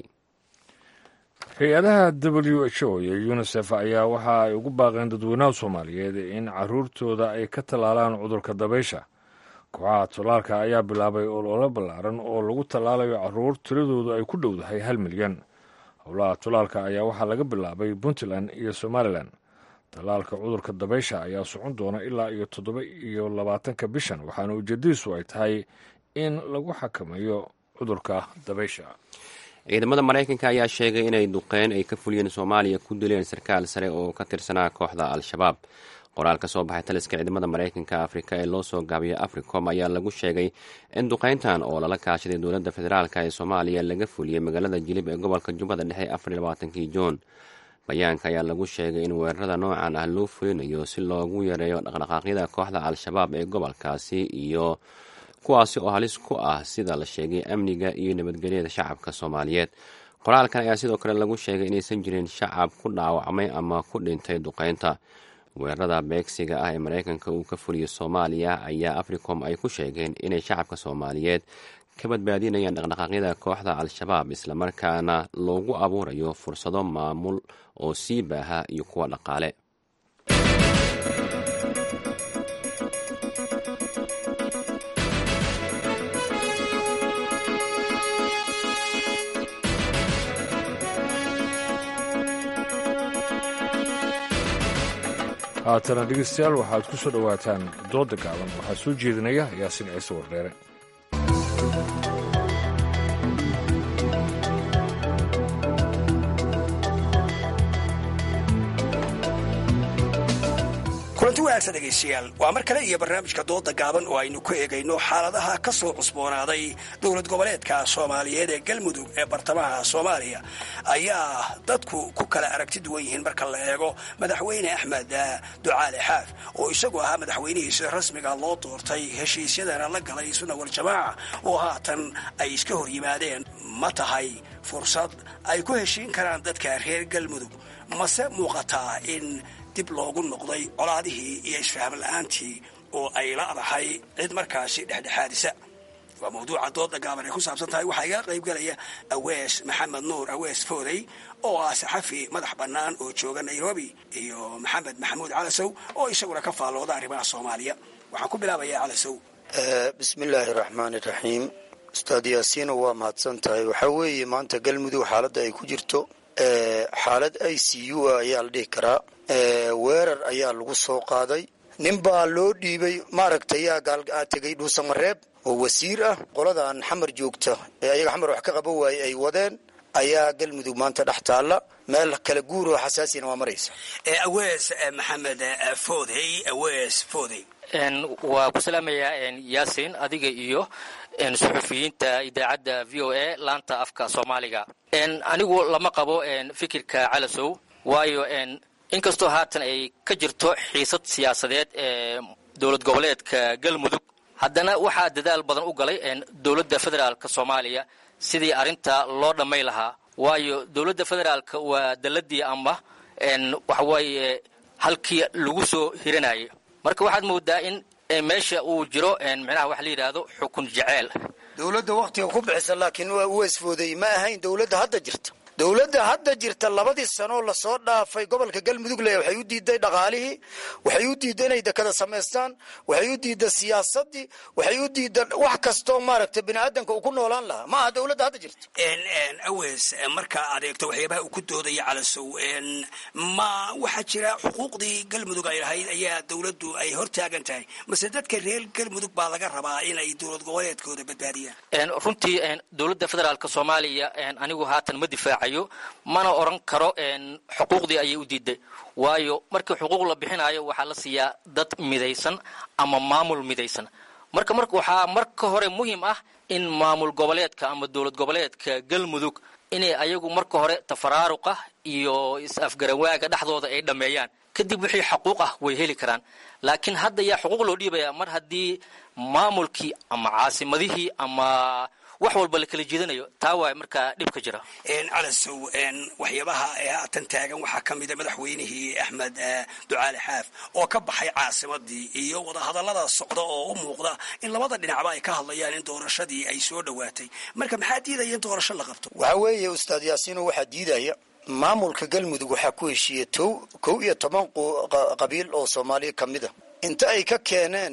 hay-adaha w h o iyo unisef ayaa waxa ay ugu baaqeen dadweynaha soomaaliyeed in caruurtooda ay ka tallaalaan cudurka dabaysha kooxaha tallaalka ayaa bilaabay ololo ballaaran oo lagu tallaalayo caruur tiradoodu ay ku dhowdahay hal milyan howlaha tallaalka ayaa waxaa laga bilaabay puntland iyo somalilan tallaalka cudurka dabaysha ayaa socon doona ilaa iyo toddoba iyo labaatanka bishan waxaana ujeedadiisu ay tahay in lagu xakameeyo cudurka dabaysha ciidamada maraykanka ayaa sheegay inay duqeyn ay ka fuliyeen soomaaliya ku dileen sarkaal sare oo ka tirsanaa kooxda al-shabaab qoraal ka soo baxay taliska ciidamada maraykanka afrika ee loo soo gaabiyo africom ayaa lagu sheegay in duqeyntan oo lala kaashaday dowladda federaalk ee soomaaliya laga fuliyey magaalada jilib ee gobolka jubbada dhexe afariy labaatankii juun bayaanka ayaa lagu sheegay in weerarada noocan ah loo fulinayo si loogu yareeyo dhaqdhaqaaqyada kooxda al-shabaab ee gobolkaasi iyo kuwaasi oo halis ku ah sida la sheegay amniga iyo nabadgelyada shacabka soomaaliyeed qoraalkan ayaa sidoo kale lagu sheegay inaysan jirin shacab ku dhaawacmay ama ku dhintay duqeynta weerarada beegsiga ah ee maraykanka uu ka fuliyo soomaaliya ayaa africom ay ku sheegeen inay shacabka soomaaliyeed ka badbaadinayaan dhaqdhaqaaqyada kooxda al-shabaab islamarkaana loogu abuurayo fursado maamul oo sii baaha iyo kuwa dhaqaale haatana dhegeystayaal waxaad ku soo dhowaataan dooda gaaban waxaa soo jeedinaya yaasin ciise wardheere kulanti wanaagsan dhegaystayaal waa mar kale iyo barnaamijka dooda gaaban oo aynu ku eegayno xaaladaha ka soo cusboonaaday dowlad goboleedka soomaaliyeed ee galmudug ee bartamaha soomaaliya ayaa dadku ku kala aragti duwan yihiin marka la eego madaxweyne axmed ducaale xaaf oo isagu ahaa madaxweynihiisa rasmiga loo doortay heshiisyadana la galay sunna waljamaaca oo haatan ay iska hor yimaadeen ma tahay fursad ay ku heshiin karaan dadka reer galmudug mase muuqataa in dib loogu noqday colaadihii iyo isfaham la-aantii oo ay la'dahay cid markaasi dhexdhexaadisa waa mawduuca dooda gaaban ay ku saabsan tahay waxaa iga qaybgalaya awees maxamed nuur awees foodey oo ah saxafi madax bannaan oo jooga nairobi iyo maxamed maxamuud calasow oo isaguna ka faallooda arrimaha soomaaliya waxaan ku bilaabayaa calasow bismillaahi raxmaani raxiim ustaad yaasiino waa mahadsan tahay waxaa weeye maanta galmudug xaaladda ay ku jirto xaalad i c u a ayaa la dhihi karaa weerar ayaa lagu soo qaaday nin baa loo dhiibay maaragtay yaa gaal tegay dhuusamareeb oo wasiir ah qoladan xamar joogta ee ayaga xamar wax ka qaban waaye ay wadeen ayaa galmudug maanta dhex taalla meel kala guur oo xasaasina waa maraysa awees maxamed foodey awees foodey waa ku salaamayaa yaasin adiga iyo suxufiyiinta idaacadda v o a laanta afka soomaaliga anigu lama qabo fikirka calasow waayo inkastoo haatan ay ka jirto xiisad siyaasadeed ee dowlad goboleedka galmudug haddana waxaa dadaal badan u galay dowladda federaalka soomaaliya sidii arrinta loo dhammay lahaa waayo dowladda federaalka waa daladii ama waxawaaye halkii lagu soo hiranayay marka waxaad moodaa in meesha uu jiro micnaha waxa la yidhaahdo xukun jeceel dowladda waktiga ku bixisa laakiin waa u esfooday ma ahayn dowladda hadda jirta dowladda hadda jirta labadii sanoo lasoo dhaafay gobolka galmudug le waxay u diiday dhaqaalihii waxay u diiday inay dekada samaystaan waxay u diiday siyaasadii waxay u diiday wax kastoo maaragtay bini aadanka uu ku noolaan lahaa ma aha dowladda hadda jirta awees marka aad eegto waxyaabaha uu ku doodaya calasow ma waxaa jira xuquuqdii galmudug ay lahayd ayaa dowladdu ay hortaagan tahay mase dadka reer galmudug baa laga rabaa inay dowlad goboleedkooda badbaadiyaan runtii dowladda federaalk soomaaliya anigu haatan ma difaacayo mana oran karo xuquuqdii ayay u diiday waayo markii xuquuq la bixinayo waxaa la siiyaa dad midaysan ama maamul midaysan marka mar waxaa marka hore muhiim ah in maamul goboleedka ama dowlad goboleedka galmudug inay ayagu marka hore tafaraaruqa iyo is-afgarawaaga dhexdooda ay dhammeeyaan kadib wixii xuquuq ah way heli karaan laakiin hadda yaa xuquuq loo dhiibaya mar haddii maamulkii ama caasimadihii ama wax walba la kala jeedanayo taa waay markaa dhibka jira calasow waxyaabaha haatan taagan waxaa ka mida madaxweynihii axmed ducaali xaaf oo ka baxay caasimadii iyo wadahadallada socda oo u muuqda in labada dhinacba ay ka hadlayaan in doorashadii ay soo dhowaatay marka maxaa diidaya in doorasho la qabto waxaa weeye ustaad yaasiino waxaa diidaya maamulka galmudug waxaa ku heshiiyey tow kow iyo toban qabiil oo soomaaliya ka mid a inta ay ka keeneen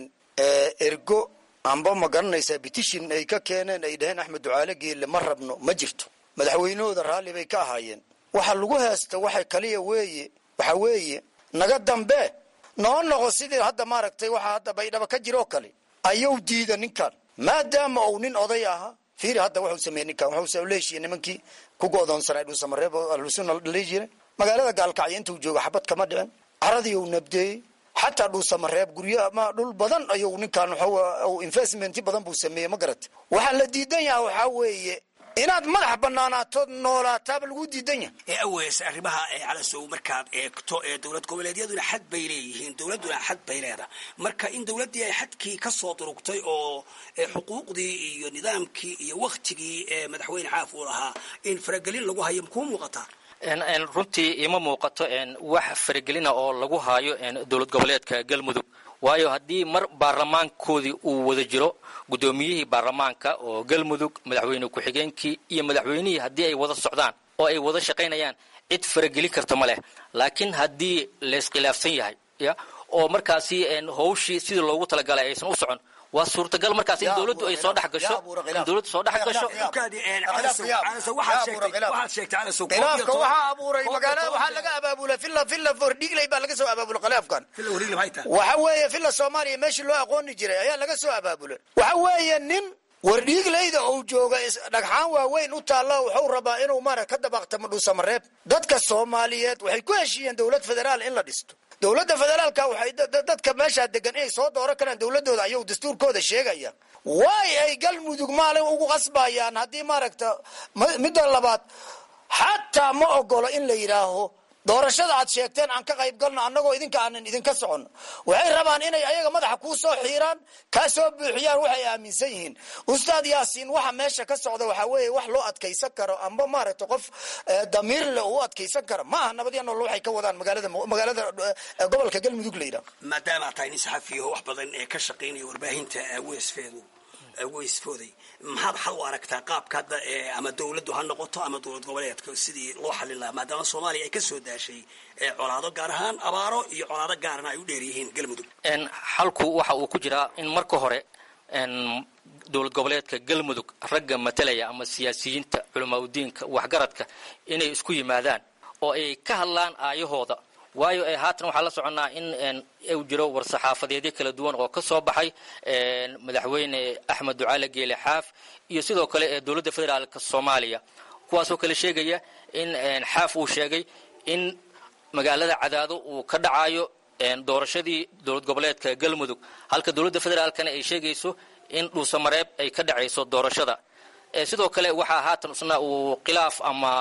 ergo amba ma garanaysaa bitishin ay ka keeneen ay dhaheen axmed ducaale geelle ma rabno ma jirto madaxweynahooda raalli bay ka ahaayeen waxa lagu heesta waxa kaliya weeye waxa weeye naga dambe noo noqo sidii hadda maaragtay waxa hadda baydhaba ka jiroo kale ayuu diida ninkan maadaama uu nin oday ahaa fiiri hadda wuxuu sameeyey ninkan wuxuu leeshiye nimankii ku go'doonsanay dhuusamareeb oo ahlusunna dhalii jiray magaalada gaalkacyo intuu jooga xabad kama dhicin caradii uu nabdeeyey xataa dhuusamareeb guryo ama dhul badan ayuu ninkan waxaw investment badan buu sameeyey ma garata waxaa la diidan yaha waxaa weeye inaad madax banaanaato noolaataaba lagu diidan yahay ee awees arrimaha ee calasow markaad eegto ee dowlad goboleedyaduna xad bay leeyihiin dowladduna xad bay leedahay marka in dowladdii ay xadkii ka soo durugtay oo xuquuqdii iyo nidaamkii iyo waktigii ee madaxweyne xaaf uu lahaa in faragelin lagu hayo makuu muuqataa runtii ima muuqato wax faragelina oo lagu haayo dowlad goboleedka galmudug waayo haddii mar baarlamaankoodii uu wada jiro guddoomiyihii baarlamaanka oo galmudug madaxweyne ku-xigeenkii iyo madaxweynihii haddii ay wada socdaan oo ay wada shaqaynayaan cid farageli karta ma leh laakiin haddii layskhilaafsan yahay ya oo markaasi howshii sidii loogu talagalay aysan u socon waa suurtagal markaas in dowladdu ay soo dhex gasho in dowladdu soo dhex gasho khilaafka waxaa abuuray magaalada waxaa laga abaabula villa villa fordhigley baa laga soo abaabula khilaafkan waxa weeye villa soomaaliya meeshii loo aqooni jiray ayaa laga soo abaabulay waxa weeye nin wardhiigleyda uu jooga dhagxaan waaweyn u taalla wuxuu rabaa inuu maara ka dabaaqtamo dhuusamareeb dadka soomaaliyeed waxay ku heshiiyeen dowlad federaal in la dhisto dowladda federaalka waxay dadka meeshaa degan inay soo dooran karaan dowladooda ayuu dastuurkooda sheegaya waay ay galmudug maalin ugu qasbayaan haddii maaragta midda labaad xataa ma ogolo in la yidhaaho doorashada aad sheegteen aan ka qayb galno annagoo idinka aanan idinka soconno waxay rabaan inay ayaga madaxa kuu soo xiiraan kaa soo buuxiyaan waxay aaminsan yihiin ustaad yaasiin waxa meesha ka socda waxaa weeye wax loo adkaysan karo amba maaragta qof damiir le u adkaysan karo ma aha nabadya nool waxay ka wadaan magaalada magaalada gobolka galmudug la yidhaho maadaama tahay nin saxafiyo wax badan ee ka shaqaynaya warbaahinta weesfeedu weysfooday maxaad xal u aragtaa qaabka hadda ama dowladdu ha noqoto ama dowlad goboleedka sidii loo xallin lahaa maadaama soomaaliya ay ka soo daashay colaado gaar ahaan abaaro iyo colaado gaarna ay u dheer yihiin galmudug xalku waxa uu ku jiraa in marka hore dowlad goboleedka galmudug ragga matalaya ama siyaasiyiinta culamaauddiinka waxgaradka inay isku yimaadaan oo ay ka hadlaan aayahooda waayo haatan waxaa la soconnaa in uu jiro war-saxaafadeedyo kala duwan oo ka soo baxay madaxweyne axmed ducaale geele xaaf iyo sidoo kale ee dowladda federaalk soomaaliya kuwaasoo kale sheegaya in xaaf uu sheegay in magaalada cadaado uu ka dhacayo doorashadii dowlad goboleedka galmudug halka dowladda federaalkana ay sheegayso in dhuusamareeb ay ka dhacayso doorashada sidoo kale waxaa haatan isna uu khilaaf ama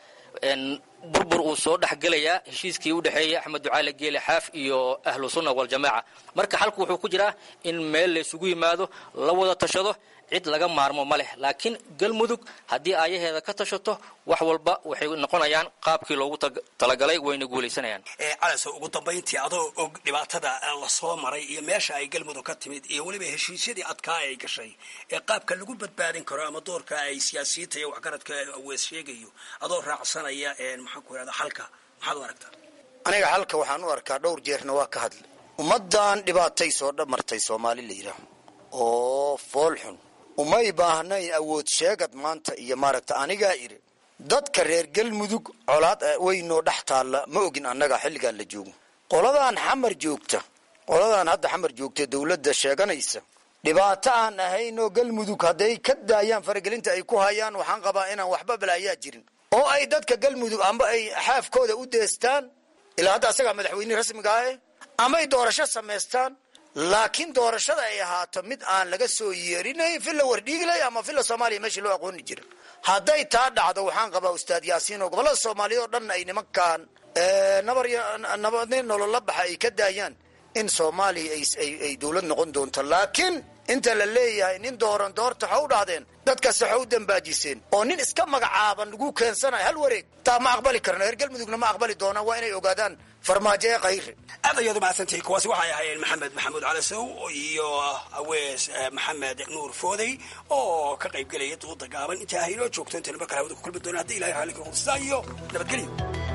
burbur uu soo dhexgelayaa heshiiskii u dhexeeyay axmed ducaale geele xaaf iyo ahlu sunna waljamaaca marka xalku wuxuu ku jiraa in meel laysugu yimaado la wada tashado cid laga maarmo ma leh laakiin galmudug haddii aayaheeda ka tashato wax walba waxay noqonayaan qaabkii loogu talagalay wayna guulaysanayaan calaso ugu dambayntii adoo og dhibaatada lasoo maray iyo meesha ay galmudug ka timid iyo weliba heshiisyadii adkaa ay gashay ee qaabka lagu badbaadin karo ama doorka ay siyaasiyiinta iyo waxgaradka wees sheegayo adoo raacsanaya maxaan ku irahda xalka maxaad u aragtaa aniga xalka waxaan u arkaa dhowr jeerna waa ka hadlay ummaddan dhibaatay soo dhamartay soomaali la yidhaah oo fool xun umay baahnayn awood sheegad maanta iyo maaragta anigaa idhi dadka reer galmudug colaad weynoo dhex taalla ma ogin annaga xilligaan la joogo qoladaan xamar joogta qoladaan hadda xamar joogta dawladda sheeganaysa dhibaato aan ahaynoo galmudug hadday ka daayaan faragelinta ay ku hayaan waxaan qabaa inaan waxba balaayaa jirin oo ay dadka galmudug amba ay xaafkooda u deestaan ilaa hadda asagaa madaxweyne rasmiga ahe amay doorasho samaystaan laakiin doorashada ay ahaato mid aan laga soo yeerinayn villa wardhiigley ama villa soomaaliya meeshii loo aqooni jira hadday taa dhacdo waxaan qabaa ustaad yaasiin oo gobollada soomaaliya oo dhan ay nimankaan nabar nabadnin nolola baxa ay ka daayaan in soomaaliya ay dowlad noqon doonto laakiin inta la leeyahay nin dooran doorta ha u dhahdeen dadkaas waxa u dambaajiseen oo nin iska magacaaban lagu keensanayo hal wareeg taa ma aqbali karno reer galmudugna ma aqbali doonaan waa inay ogaadaan farmaajo ee khayre aad ayaad umahadsantahay kuwaasi waxay ahaayeen maxamed maxamuud calasow iyo awees maxamed nuur foodey oo ka qayb gelaya duuda gaaban intaa haynoo joogto intaynu mar kale hawada ku kulmi doona haddi ilahay raalli ka qursaa iyo nabadgelyo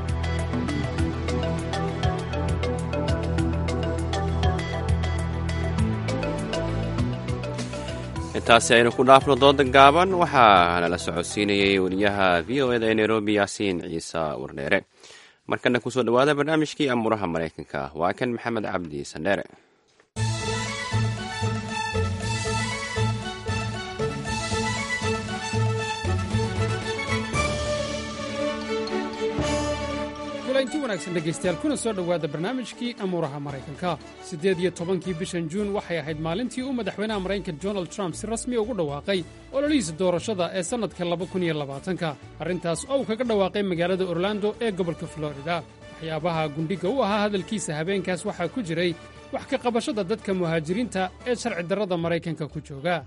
intaasi aynu ku dhaafno dooda gaaban waxaa nala socodsiinayay wariyaha v o eda ee nairobi yaasiin ciise wardheere markana kusoo dhawaada barnaamijkii amuuraha maraykanka waa kan maxamed cabdi sandheere kulanti wanaagsan dhegaystayaal kuna soo dhowaada barnaamijkii amuuraha maraykanka siddeed iyo tobankii bishan juun waxay ahayd maalintii uu madaxweynaha maraykanka donald trump si rasmi ugu dhawaaqay ololihiisa doorashada ee sannadka laba kun iyo labaatanka arrintaas oo uu kaga dhawaaqay magaalada orlando ee gobolka florida waxyaabaha gundhiga u ahaa hadalkiisa habeenkaas waxaa ku jiray wax ka qabashada dadka muhaajiriinta ee sharci darrada maraykanka ku jooga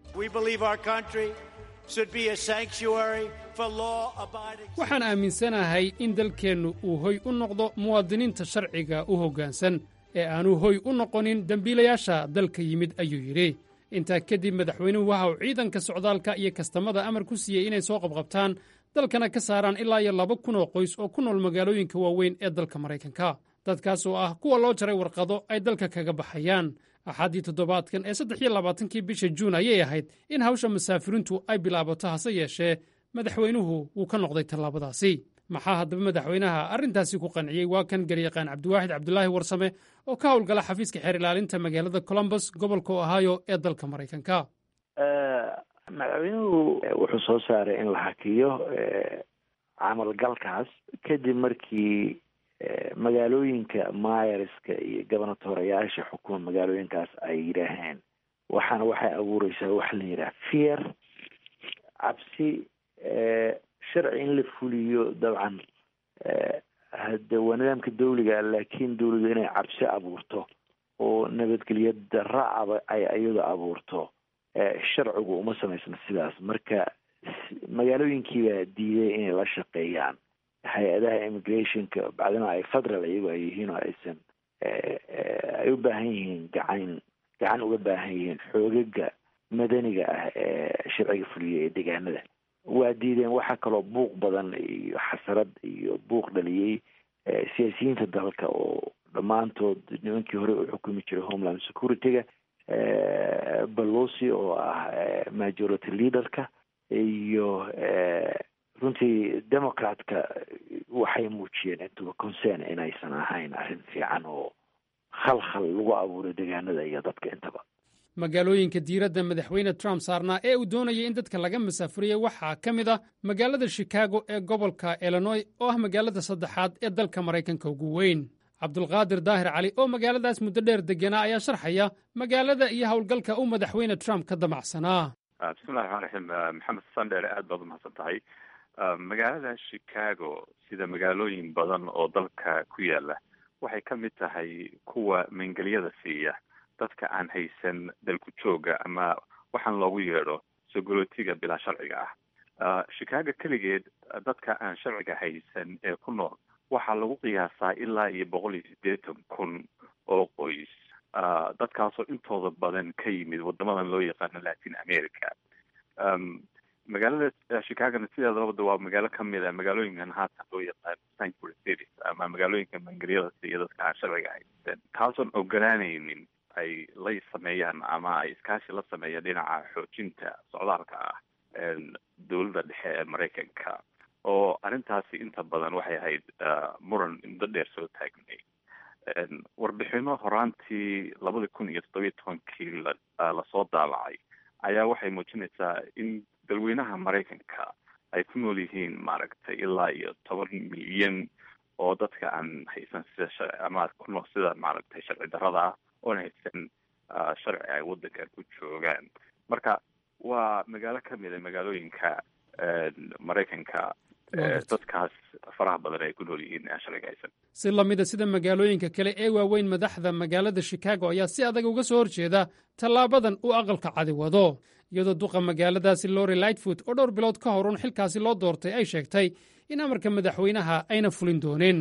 waxaan aaminsanahay in dalkeennu uu hoy u noqdo muwaadiniinta sharciga u hoggaansan ee aanu hoy u noqonin dembiilayaasha dalka yimid ayuu yidhi intaa kadib madaxweynuhu waxa uu ciidanka socdaalka iyo kastamada amar ku siiyey inay soo qabqabtaan dalkana ka saaraan ilaa iyo laba kun oo qoys oo ku nool magaalooyinka waaweyn ee dalka maraykanka dadkaas oo ah kuwa loo jaray warqado ay dalka kaga baxayaan axaddii toddobaadkan ee saddex iyo labaatankii bisha juun ayay ahayd in hawsha musaafiriintu ay bilaabato hase yeeshee madaxweynuhu wuu ka noqday tallaabadaasi maxaa haddaba madaxweynaha arrintaasi ku qanciyey waa kan garyaqaan cabdiwaaxid cabdulaahi warsame oo ka howlgala xafiiska xeer ilaalinta magaalada colombus gobolka ohio ee dalka maraykanka madaxweynuhu wuxuu soo saaray in la hakiyo camalgalkaas kadib markii magaalooyinka myerska iyo gobernatorayaasha xukuma magaalooyinkaas ay yidhaaheen waxaana waxay abuureysaa waxa la yidhaha fear cabsi sharci in la fuliyo dabcan hade waa nidaamka dawliga laakiin dawladu inay cabsi abuurto oo nabadgelyo daracaba ay iyadu abuurto sharcigu uma samaysna sidaas marka magaalooyinkiibaa diiday inay la shaqeeyaan hay-adaha immigrationka bacdima ay federal iyagu ay yihiin oo aysan ay u baahan yihiin gacan gacan uga baahan yihiin xoogaga madaniga ah ee sharciga fuliya ee deegaanada waa diideen waxaa kaloo buuq badan iyo xasarad iyo buuq dhaliyey siyaasiyiinta dalka oo dhammaantood nimankii hore u xukumi jiray homeland security-ga balosi oo ah majority leaderka iyo runtii democratka waxay muujiyeen intuba concern inaysan ahayn arrin fiican oo khalkhal lagu abuuray deegaanada iyo dadka intaba magaalooyinka diiradda madaxweyne trump saarnaa ee uu doonayay in dadka laga masaafuriyey waxaa ka mid ah magaalada shikaago ee gobolka illinoy oo ah magaalada saddexaad ee dalka maraykanka ugu weyn cabdulqaadir daahir cali oo magaaladaas muddo dheer deganaa ayaa sharxaya magaalada iyo howlgalka uu madaxweyne trump ka damacsanaa bismillahi raxmaan raxiim maxamed sandheere aad baad umahadsan tahay magaalada chicago sida magaalooyin badan oo dalka ku yaala waxay ka mid tahay kuwa mangelyada siiya dadka aan haysan dalku jooga ama waxaan loogu yeedho sogolootiga bilaa sharciga ah chicago keligeed dadka aan sharciga haysan ee ku nool waxaa lagu qiyaasaa ilaa iyo boqol iyo siddeetan kun oo qoys dadkaasoo intooda badan ka yimid wadamadan loo yaqaano latin america magaalada chicagona sideeda labada waa magaalo kamid a magaalooyinkan haatan loo yaqaano sanctuary cities ama magaalooyinka mangelyada siiya dadka aan sharciga haysan taasoon ogolaanaynin ay la sameeyaan ama ay iskaashi la sameeyaan dhinaca xoojinta socdaalka ah dowladda dhexe ee maraykanka oo arrintaasi inta badan waxay ahayd muran muddo dheer soo taagnay warbixino horaantii labada kun iyo toddobiyo tobankii lasoo daabacay ayaa waxay muujinaysaa in dalweynaha maraykanka ay ku nool yihiin maaragtay ilaa iyo toban milyan oo dadka aan haysan sida sharci ama ku nool sida maaragtay sharci darrada ah oon haysan sharci ay waddankan ku joogaan marka waa magaalo kamid a magaalooyinka maraykanka dadkaas faraha badan ay ku nool yihiin aan sharciga haysan si lamida sida magaalooyinka kale ee waaweyn madaxda magaalada shikaago ayaa si adag uga soo horjeeda tallaabadan uu aqalka cadi wado iyadoo duqa magaaladaasi lori lightfoot oo dhowr bilood ka hor un xilkaasi loo doortay ay sheegtay in amarka madaxweynaha ayna fulin doonin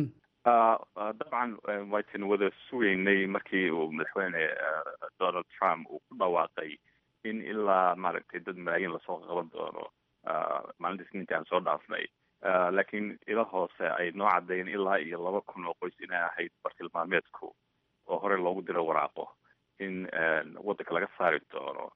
dabcan waytan wada sugeynay markii uu madaxweyne donald trump uu ku dhawaaqay in ilaa maaragtay dad malaayiin lasoo qaban doono maalinta isniinta aan soo dhaafnay laakiin ila hoose ay noo caddeeyeen ilaa iyo laba kun oo qoys inay ahayd bartilmaameedku oo horey loogu diro waraaqo in waddanka laga saari doono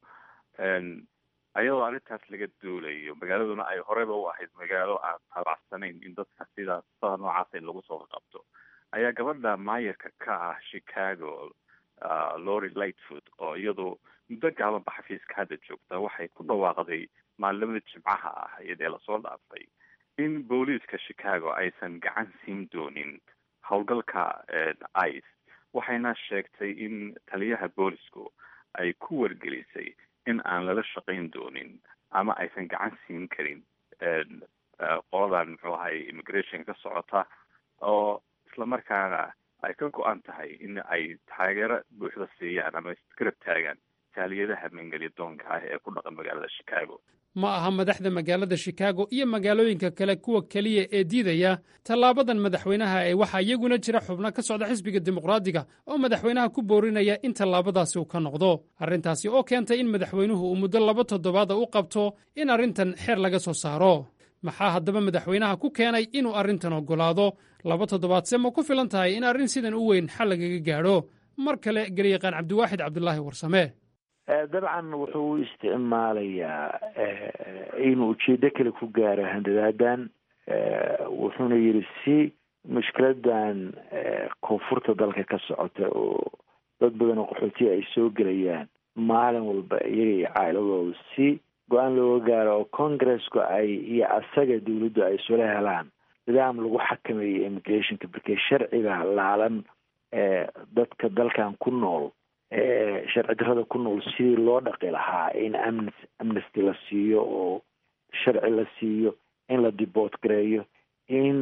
ayadoo arrintaas laga duulayo magaaladuna ay horeyba u ahayd magaalo aan tabacsanayn in dadka sidaas sada noocaasa in lagu soo qabto ayaa gabadha maayarka ka ah chicago lori lightfoot oo iyadu muddo gaabanba xafiiska hadda joogta waxay ku dhawaaqday maalimada jimcaha ah iyadee lasoo dhaafay in booliiska chicago aysan gacan siin doonin howlgalka ice waxayna sheegtay in taliyaha boolisku ay ku wargelisay in aan lala shaqayn doonin ama aysan gacan siin karin qoladan muxuu ahay immigration ka socota oo islamarkaana ay ka go-an tahay in ay taageero buuxda siiyaan ama isgarab taagaan taaliyadaha mangelya doonka ah ee ku dhaqan magaalada chicago ma aha madaxda magaalada shikaago iyo magaalooyinka kale kuwa keliya ee diidaya tallaabadan madaxweynaha ee waxaa iyaguna jira xubno ka socda xisbiga dimuqraadiga oo madaxweynaha ku boorinaya in tallaabadaasi uu ka noqdo arrintaasi oo keentay in madaxweynuhu uu muddo laba toddobaada u qabto in arrintan xeer laga soo saaro maxaa haddaba madaxweynaha ku keenay inuu arrintan oggolaado laba toddobaadse ma ku filan tahay in arrin sidan u weyn xal lagaga gaadho mar kale garyaqaan cabdiwaaxid cabdulaahi warsame dabcan wuxuu u isticmaalayaa inuu ujeedo kale ku gaaro handadaadan wuxuuna yidhi si mushkiladan koonfurta dalka ka socota oo dad badan oo qaxootiya ay soo gelayaan maalin walba iyaga iyo caa'iladooda si go-aan looga gaaro oo congresska ay iyo asaga dawladdu ay isula helaan nidaam lagu xakameeyo immigrationka markee sharciga laalan dadka dalkan ku nool sharci darrada ku nool sidii loo dhaqi lahaa in amn amnesty la siiyo oo sharci la siiyo in la diboot gareeyo in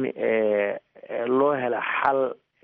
loo helo xal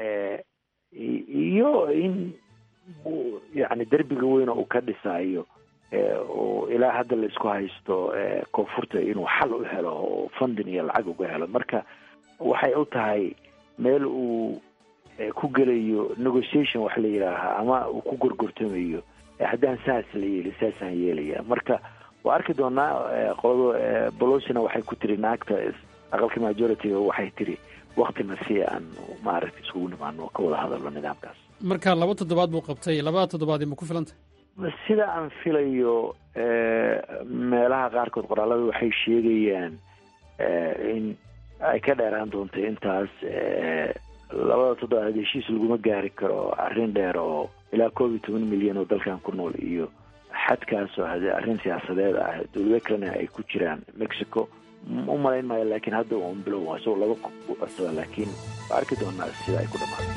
iyo in yani derbiga weyn uu ka dhisayo oo ilaa hadda la isku haysto koonfurta inuu xal u helo oo funding iyo lacag uga helo marka waxay u tahay meel uu ku gelayo negotiation wax la yidhaahaa ama uu ku gorgortamayo haddaan saas la yeeli saasaan yeelaya marka waa arki doonaa qolada bolosina waxay ku tiri naagta aqalka majority-ga waxay tiri waktina si aan maaragta iskugu nimaano ka wada hadalno nidaamkaas marka laba toddobaad buu qabtay labada toddobaadi ma ku filantay sida aan filayo meelaha qaarkood qoraalada waxay sheegayaan in ay ka dheeraan doonto intaas labada toddobaad heshiis laguma gaari karo arrin dheer oo ilaa koob iyo toban milyan oo dalkan ku nool iyo xadkaasoo hadee arrin siyaasadeed ah dowlado kalena ay ku jiraan mexico u malayn maayo laakiin hadda un bilow isagoo laba u codsada laakiin waa arki doonaa sida ay ku dhamaato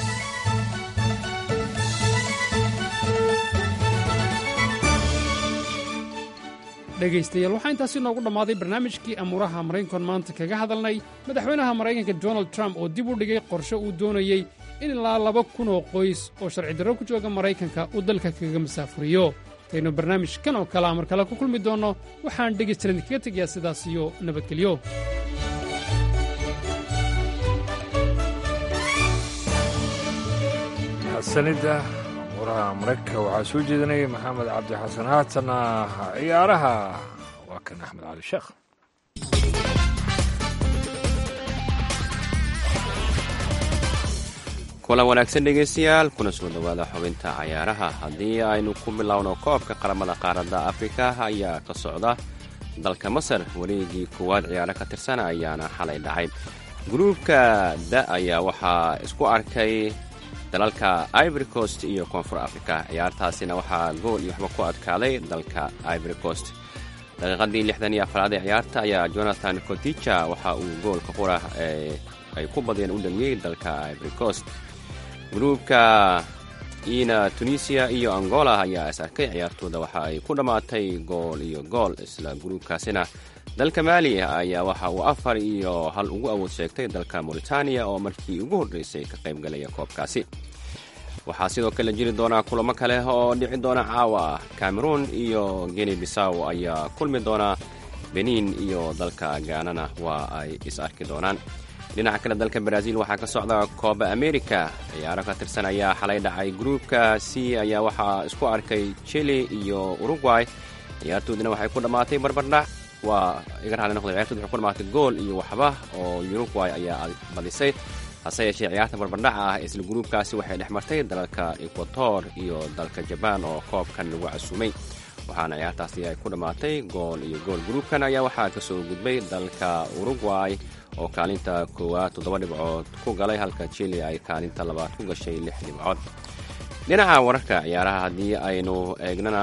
dhegaystayaal waxaa intaasi noogu dhammaaday barnaamijkii amuuraha maraykankan maanta kaga hadalnay madaxweynaha maraykanka donald trump oo dib u dhigay qorshe uu doonayey in ilaa laba kun oo qoys oo sharci darro ku jooga maraykanka uu dalka kaga masaafuriyo intaynu barnaamijkan oo kalea mar kale ku kulmi doonno waxaan dhegaystalan idinkaga tegayaa sidaas iyo nabadgelyo sanida amuuraha maraykanka waxaa soo jeedinayay maxamed cabdi xasan haatana ciyaaraha waa kan axmed cali sheekh kulan wanaagsan dhegaystayaal kuna soo dhowaada xubinta cayaaraha haddii aynu ku bilowno koobka qaramada qaaradda afrika ayaa ka socda dalka masar wareegii koowaad ciyaaro ka tirsan ayaana xalay dhacay gruubka da ayaa waxaa isku arkay dalalka ivory coast iyo koonfur africa ciyaartaasina waxaa gool iyo waxba ku adkaaday dalka ivory coast daqiiqadii lixdan iyo afraad ee ciyaarta ayaa jonathan coticha waxa uu goolka qura ay ku badeen u dhaliyey dalka ivory coast gruubka ina tunisia iyo angola ayaa is arkay ciyaartooda waxa ay ku dhammaatay gool iyo gool isla gruubkaasina dalka maali ayaa waxa uu afar iyo hal ugu awood sheegtay dalka mauritaniya oo markii ugu horreysay ka qaybgalaya koobkaasi waxaa sidoo kale jiri doonaa kulamo kale oo dhici doona caawa cameroon iyo geni bisaw ayaa kulmi doona benin iyo dalka gaanana waa ay is arki doonaan dhinaca kale dalka brazil waxaa ka socda kooba america ciyaaro ka tirsan ayaa xalay dhacay gruupka c ayaa waxaa isku arkay chile iyo uruguay ciyaartoodina waxay ku dhammaatay barbardhac waa iga raali noqday ciyaartood waxay ku dhammaatay gool iyo waxba oo uruguay ayaa badisay hase yeeshee ciyaarta barbardhaca ah isla gruubkaasi waxay dhex martay dalalka equator iyo dalka jabaan oo koobkan lagu casuumay waxaana ciyaartaasi ay ku dhammaatay gool iyo gool gruubkan ayaa waxaa kasoo gudbay dalka uruguay oo kaalinta koowaad toddoba dhibcood ku galay halka chile ay kaalinta labaad ku gashay lix dhibcood dhinaca wararka ciyaaraha haddii aynu eegnana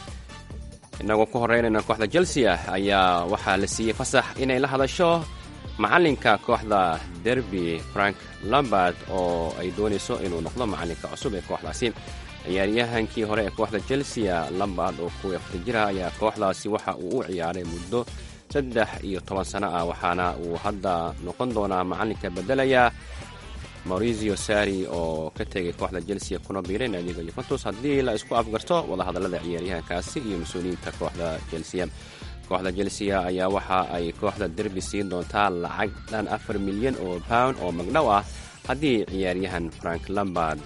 inagoo ku horeynayna kooxda chelsea ayaa waxaa la siiyey fasax inay la hadasho macalinka kooxda derby frank lambard oo ay doonayso inuu noqdo macalinka cusub ee kooxdaasi ciyaaryahankii hore ee kooxda chelsea lambard oo kuwii afar jira ayaa kooxdaasi waxa uu u ciyaaray muddo saddex iyo toban sano ah waxaana uu hadda noqon doonaa macalinka bedelaya maurizio sari oo ka tegay kooxda chelsea kuna biiray naadiga yuventus haddii la isku afgarto wadahadallada ciyaaryahankaasi iyo mas-uuliyiinta kooxda chelsea kooxda chelsea ayaa waxa ay kooxda derby siin doontaa lacag dhan afar milyan oo pound oo magdhow ah haddii ciyaaryahan frank lambard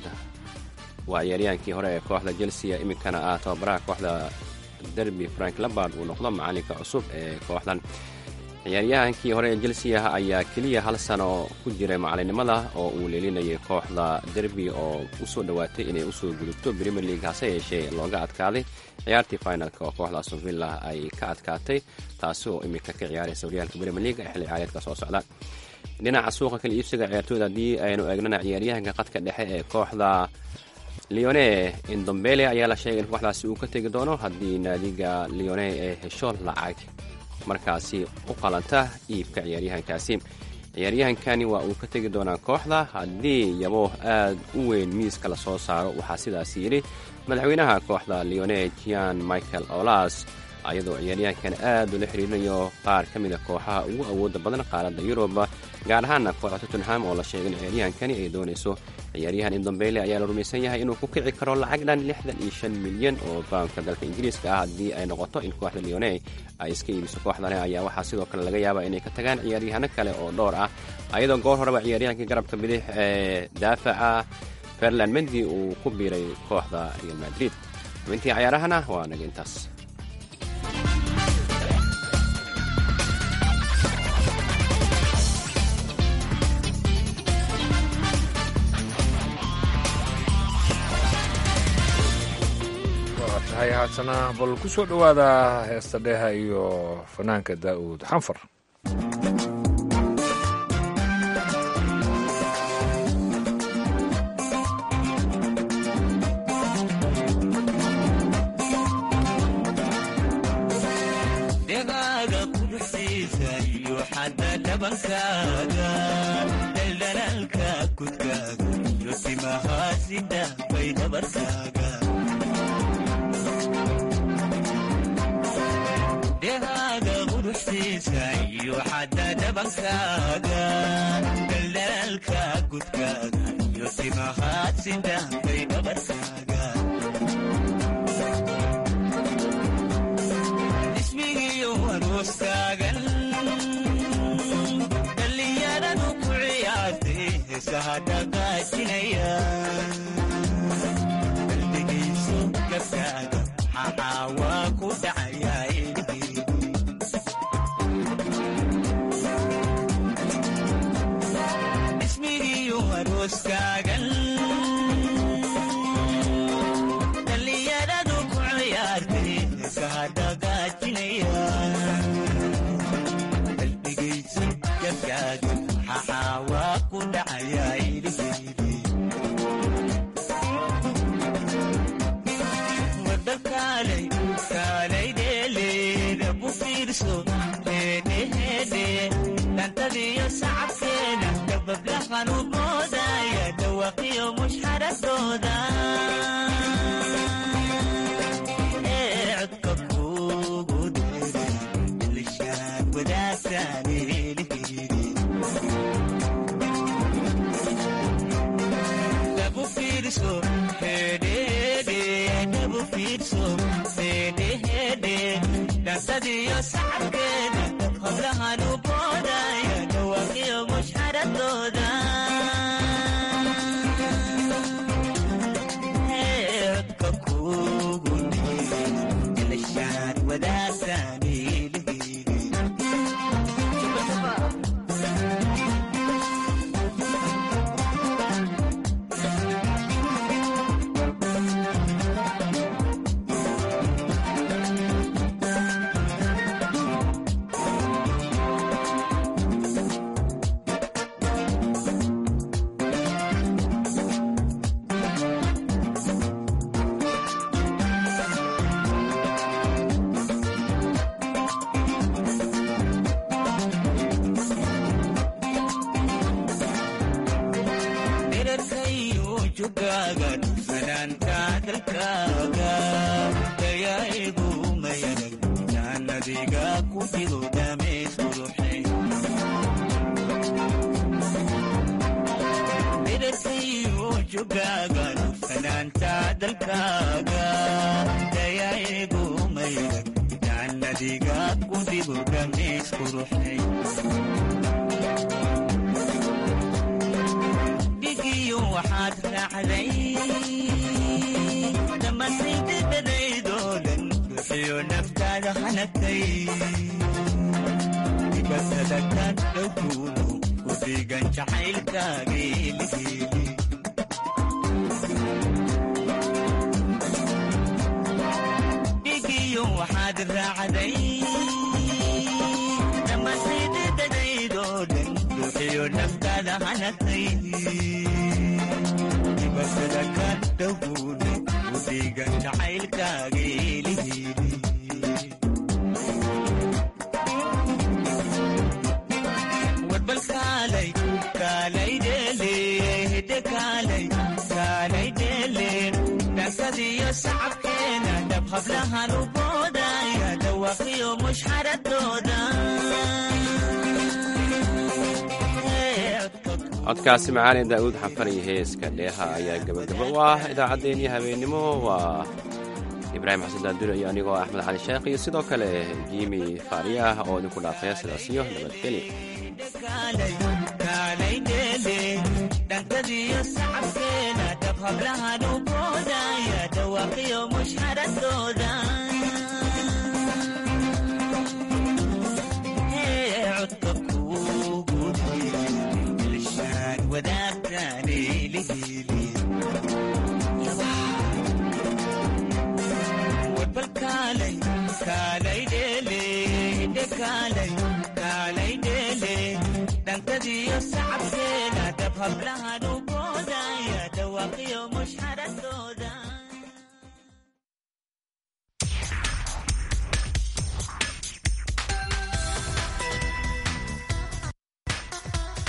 waa ciyaaryahankii hore ee kooxda chelsea iminkana ah tababaraha kooxda derby frank lambard uu noqdo macalinka cusub ee kooxdan ciyaaryahankii hore ee chelsea ayaa keliya hal sano ku jiray macalinimada oo uu leelinayay kooxda derby oo usoo dhowaatay inay usoo gudubto premier league hase yeeshee looga adkaaday ciyaartii finalka oo kooxda aston villa ay ka adkaatay taasi oo iminka ka ciyaaraysa horyaalka premier league ee xilli ciyaareedka soo socda dhinaca suuqa kala iibsiga ciyaartooyda haddii aynu eegnana ciyaaryahanka qadka dhexe ee kooxda leone indombele ayaa la sheegay in kooxdaasi uu ka tegi doono haddii naadiga leone ee hesho lacag markaasi u qalanta iibka ciyaaryahankaasi ciyaaryahankani waa uu ka tegi doonaa kooxda haddii yabo aad u weyn miiska lasoo saaro waxaa sidaas yidhi madaxweynaha kooxda leone gian michael olas ayadoo ciyaaryahankan aad ula xiriirinayo qaar ka mida kooxaha ugu awooda badan qaaradda yurub gaar ahaana kooxda tottenham oo la sheegay in ciyaaryahankani ay doonayso ciyaaryahan indombele ayaa la rumaysan yahay inuu ku kici karo lacag dhan lixdan iyo shan milyan oo baamka dalka ingiriiska ah haddii ay noqoto in kooxda leone ay iska iibiso kooxdani ayaa waxaa sidoo kale laga yaabaa inay ka tagaan ciyaaryahano kale oo dhowr ah ayadoo goor horeba ciyaaryahankii garabka bidix ee daafaca ferland mendi uu ku biiray kooxda real madrid xubintii cayaarahana waa naga intaas tahay haatana bal ku soo dhowaada heesta dheeha iyo fanaanka daa'uud xanfar kudkaaga daldalaalka kudkaaga iyo timahaasida bay dhabarkaaga dhehaaga quruxsiisa iyo xadda dhabankaaga daldalaalka kudkaaga iyo timahaasida bay dhabarkaaga ismigiyo aroostaagan dhallinyaradu ku ciyaartay heesaha dhaqaajinaya qalbigayso gabkaaga maxaa waa ku dhacayaa ismigiyo arooskaagan dhallinyaradu ku ciyaartay heesaha dhaqaajinaya qalbigayso gabkaaga maxaa waa ku dhacayaa iliheydi wada kaalay kaalay dheeleeda bu fiirso heedheheedhe dhantadiyo sacabkeeda dabablahan u moodaya dhawaqiyo mushxaradooda ee codka kuugu dheere ilishaan wadaagtaan eeliheydi dabu fiirso hedhede dabu fiirso hedhehede dhantadiyo sacabkeeda hablahan u boodaya dhawaqiyo mushxaradooda Ee, codka kuugu dheere ilishaan wadaagtaan eeliheydi dherarkayo jugaaga fanaanka dalkaaga dayaigu mayanag jaannadiga ku jiro dhameys quruxay dherarkayo jugaaga fanaanta dalkaaga dayaigu mayanag jaannadiga ku jiro dhameys quruxay dhigiyo waxaad raacday dhammaantaydadadaydoo dhan bixiyo naftaada hanagtay dibatada ka dhowkuudu ku dhigan jacaylkaageeligeeli dhigiyo waxaad raacday dhammaantaydadadaydoo dhan bixiyo naftaada hanagtay dibatada ka dhowkuudu ku dhigan jacaylkaageeligeeli warbal kaalay kaalay dheele hidde kaalay kaalay dheele dhankadiyo sacabkeena dhab hablahan u boodaya dhawaqiyo mushxaradooda codkaasi macaali daa'uud xafar iyo heeska dheeha ayaa gebagabo u ah idaacaddeenii habeennimo waa ibraahim xasan daadure iyo anigoo axmed cali sheekh iyo sidoo kale jiimi faariyaah oo idinku dhaafaya sidaas iyo nabadgelyo kaalay kaalay dheele dhankadiyo sacabkeena dhab hablahan u boodaya dhawaqiyo mushxaradooda Ee, codka kuugu dheere ilishaan wadaagtaan eeliheli warbal kaalay kaalay dheele hidde kaalay kaalay dheele dhankadiyo sacabkeena dhab hablahan u boodaya dhawaqiyo mushxaradooda